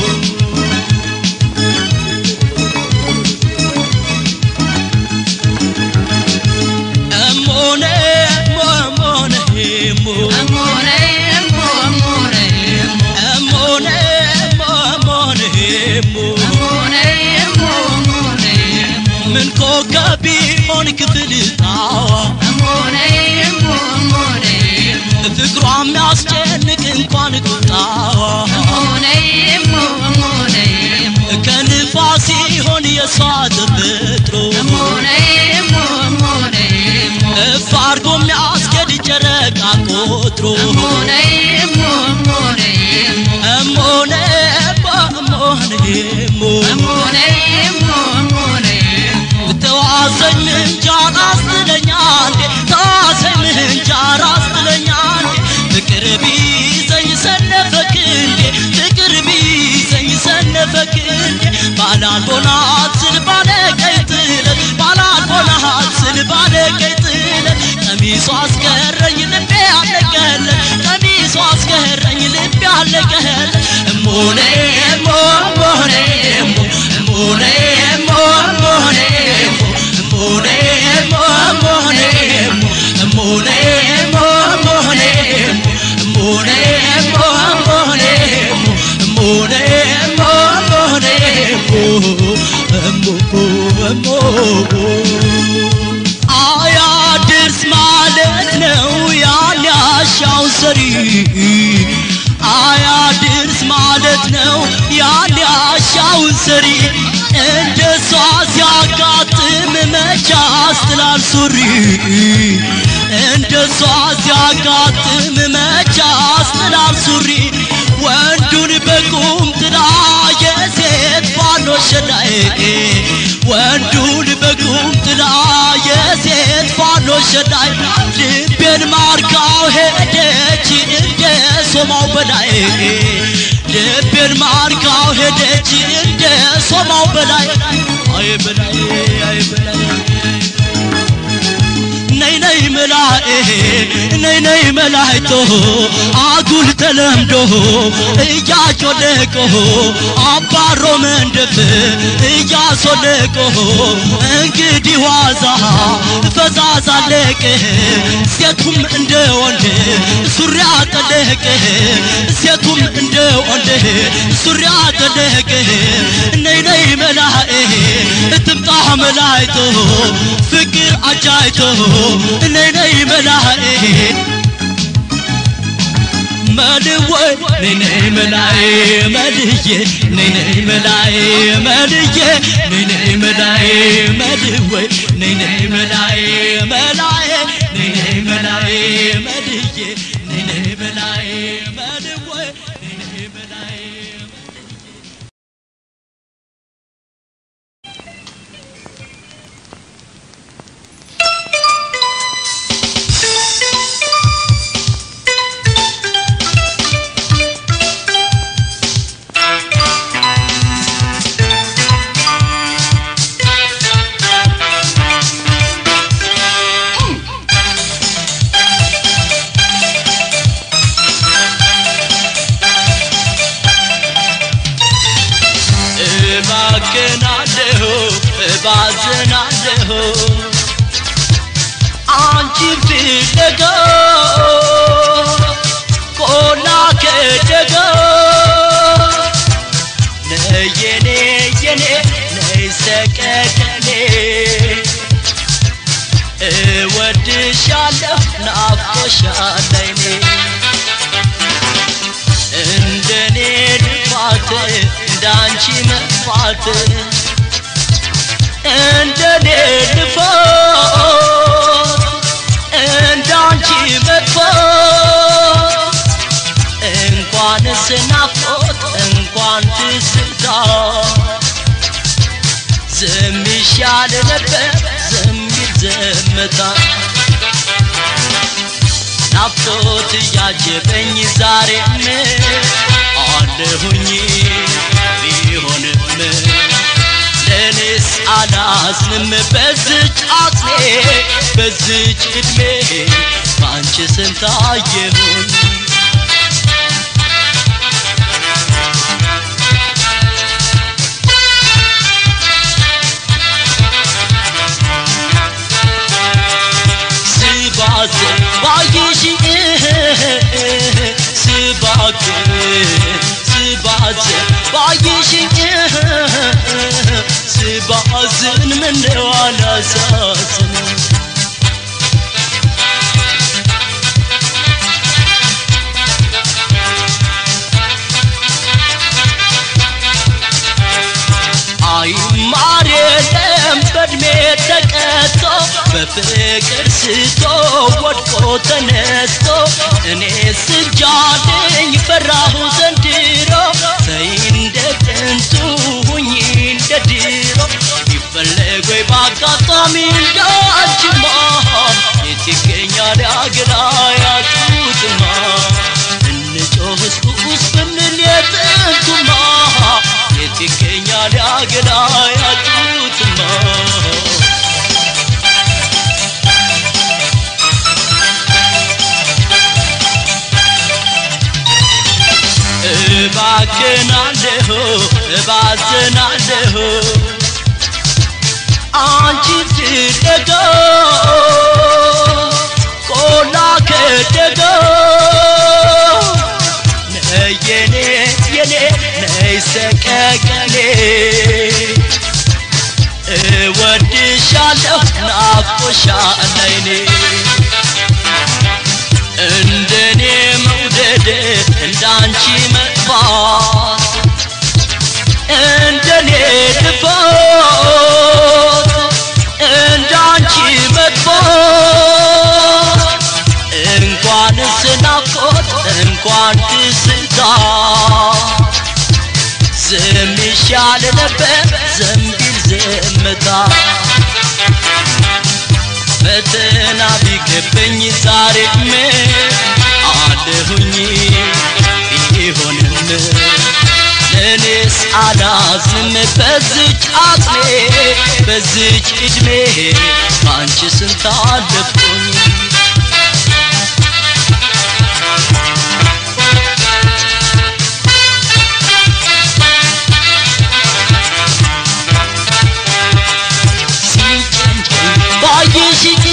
እሞኔ ሞ ሞኔ ሞ እሞኔ ሞ ሞኔ ሞ ምን ኮከብ ቢሆን ክፍል ጣዋ ፍቅሯ የሚያስጨንቅ እንኳን ቁጣዋ ከንፋስ ሲሆን የሷ ተፈጥሮ ወትሮ እሞነ እሞነ ተዋሰኝ ምንጃር አስጥለኛል ተዋሰኝ ምንጃር አስጥለኛል ፍቅር ቢይዘኝ ሰነፈክ እንዴ ፍቅር ቢይዘኝ ሰነፈክ እንዴ ባላልቦናት ስል ባለቀይ ጥለት ባላልቦናት ስል ባለቀይ ጥለት ቀሚሷ አስቀረኝ ልቤ አለቀለ ቀሚሷ አስቀረኝ ልቤ አለቀለ እሞኔ እሞ እሞኔ እሞ እሞኔ እሞ እሞኔ እሞኔ እሞ እሞኔ እሞኔ እሞ እሞኔ እሞኔ እሞ እሞኔ እሞኔ እሞ እሞኔ እሞ አያድርስ ማለት ነው ያን ያሻው ሰሪ አያድርስ ማለት ነው ያን ያሻው ሰሪ እንደ እሷ ሲያጋጥም መቻ አስትላል ሱሪ እንደ እሷ ሲያጋጥም መቻ አስትላል ሱሪ ወንዱን በቁም ጥላ የሴት ባኖ ሸዳይ ወንዱን በቁም ጥላ የሴት ፋኖ ሸዳይ ልቤን ማርካው ሄደች እንደ ሶማው በላይ ልቤን ማርካው ሄደች እንደ ሶማው በላይ አይ በላይ አይ በላይ ነይ ነይ መላኤ ነይ ነይ መላይቶ አጉል ተለምዶ እያጮለቆ አባሮ መንደፍ እያሶለቆ እንግዲህ ዋዛ ፈዛዛ አለቀ ሴቱም እንደ ወንድ ሱሪ አጠለቀ ሴቱም እንደ ወንድ ሱሪ አጠለቀ ነይ ነይ መላኤ ትምጣ መላይቶ ፍቅር አጃይቶ ነይ ነይ መላኤ መልወይ ነይ ነይ መላኤ መልዬ ነይ ነይ መላኤ መልዬ ነይ ነይ መላኤ መልወይ ነይ ነይ መላኤ መላኤ ነይ ነይ መላኤ መልዬ ነይ ነይ መላኤ መልወይ ነይ ነይ መላኤ እባክናለሁ እባዝናለሁ አንቺን ፍለጋ ቆላ ከደጋ ነይ የኔ የኔ ነይ ሰቀቀኔ እወድሻለሁ ናፍቆሻለይኔ እንደኔ ልፋት እንዳንቺ መጥፋት እንደኔ ልፋት እንዳንቺ መጥፋት እንኳንስ ናፍቆት እንኳን ትዝታ ዝም ይሻል ነበር ዝም ይል ዝምታ ናፍቆት እያጀበኝ ዛሬም አለሁኝ ቢሆንም ለእኔስ አላዝንም በዝች አቅሜ በዝች ዕድሜ በአንቺ ስንታየሁኝ ስባት ባይሽ ስባት ስባት ባይሽ ስባዝን ምነው አላሳዝን አይማር የለ የለም በእድሜ ተቀጥቶ በፍቅር ስቶ ወድቆ ተነስቶ እኔ ስጃለኝ ፈራሁ ዘንድሮ ተይ እንደ ጥንቱ ሁኚ እንደ ድሮ ይፈለግ ወይ በአጋጣሚ እንዳንቺማ የት ይገኛል አገራ ያጡትማ እንጮህስ ቁስ ብንል የጥንቱማ የት ይገኛል አገራ ያጡትማ እባክናለሁ እባዝናለሁ አንቺ ትደገ ቆላ ከደገ ነይ የኔ የኔ ነይ ሰቀቀኔ እወድሻለሁ ናፍቆሻል አይኔ እንደኔ መውደድ እንዳንቺ መጥፋት እንደኔ ልፋት እንዳንቺ መጥፋት እንኳንስ ናፍቆት እንኳን ትዝታ ዝም ይሻል ነበር ዘንቢል ዝምታ ፈተና ቢከበኝ ዛሬም አለሁኝ ቢሆንም ለእኔስ አላዝንም በዝች አቅሜ በዝች ዕድሜ በአንቺ ስንት አለፍኩኝ ሲጨንቀኝ ባየሽኝ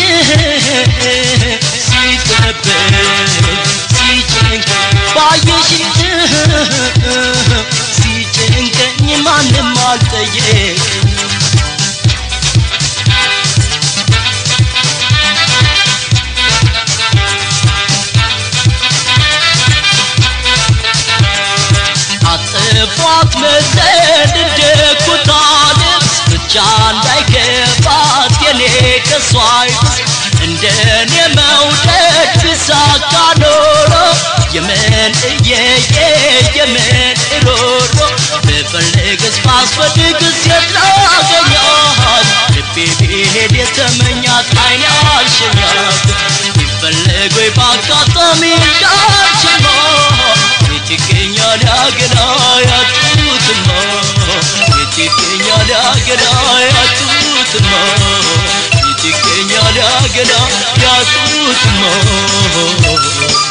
ሲጠበኝ ሲጨንቀኝ ባየሽኝ ሲጨንቀኝ ማንም አልጠየቀኝ አጥፏት መሰል እንደ ኩታ ልብስ ብቻ እንዳይገባት የኔ ከሷ አይብስ እንደኔ መውደድ ቢሳካ ኖሮ የምን እየየ የምን ሮሮ ብፈልግስ ባስፈልግስ የት ላገኛት ልቤ ቢሄድ የተመኛት አይኔ አልሸኛት ቢፈለግ ወይ በአጋጣሚ እንዳልችማ የት ይገኛል ያገና ያጡትማ የት ይገኛል ያገና ያጡትማ የት ይገኛል ያገና ያጡትማ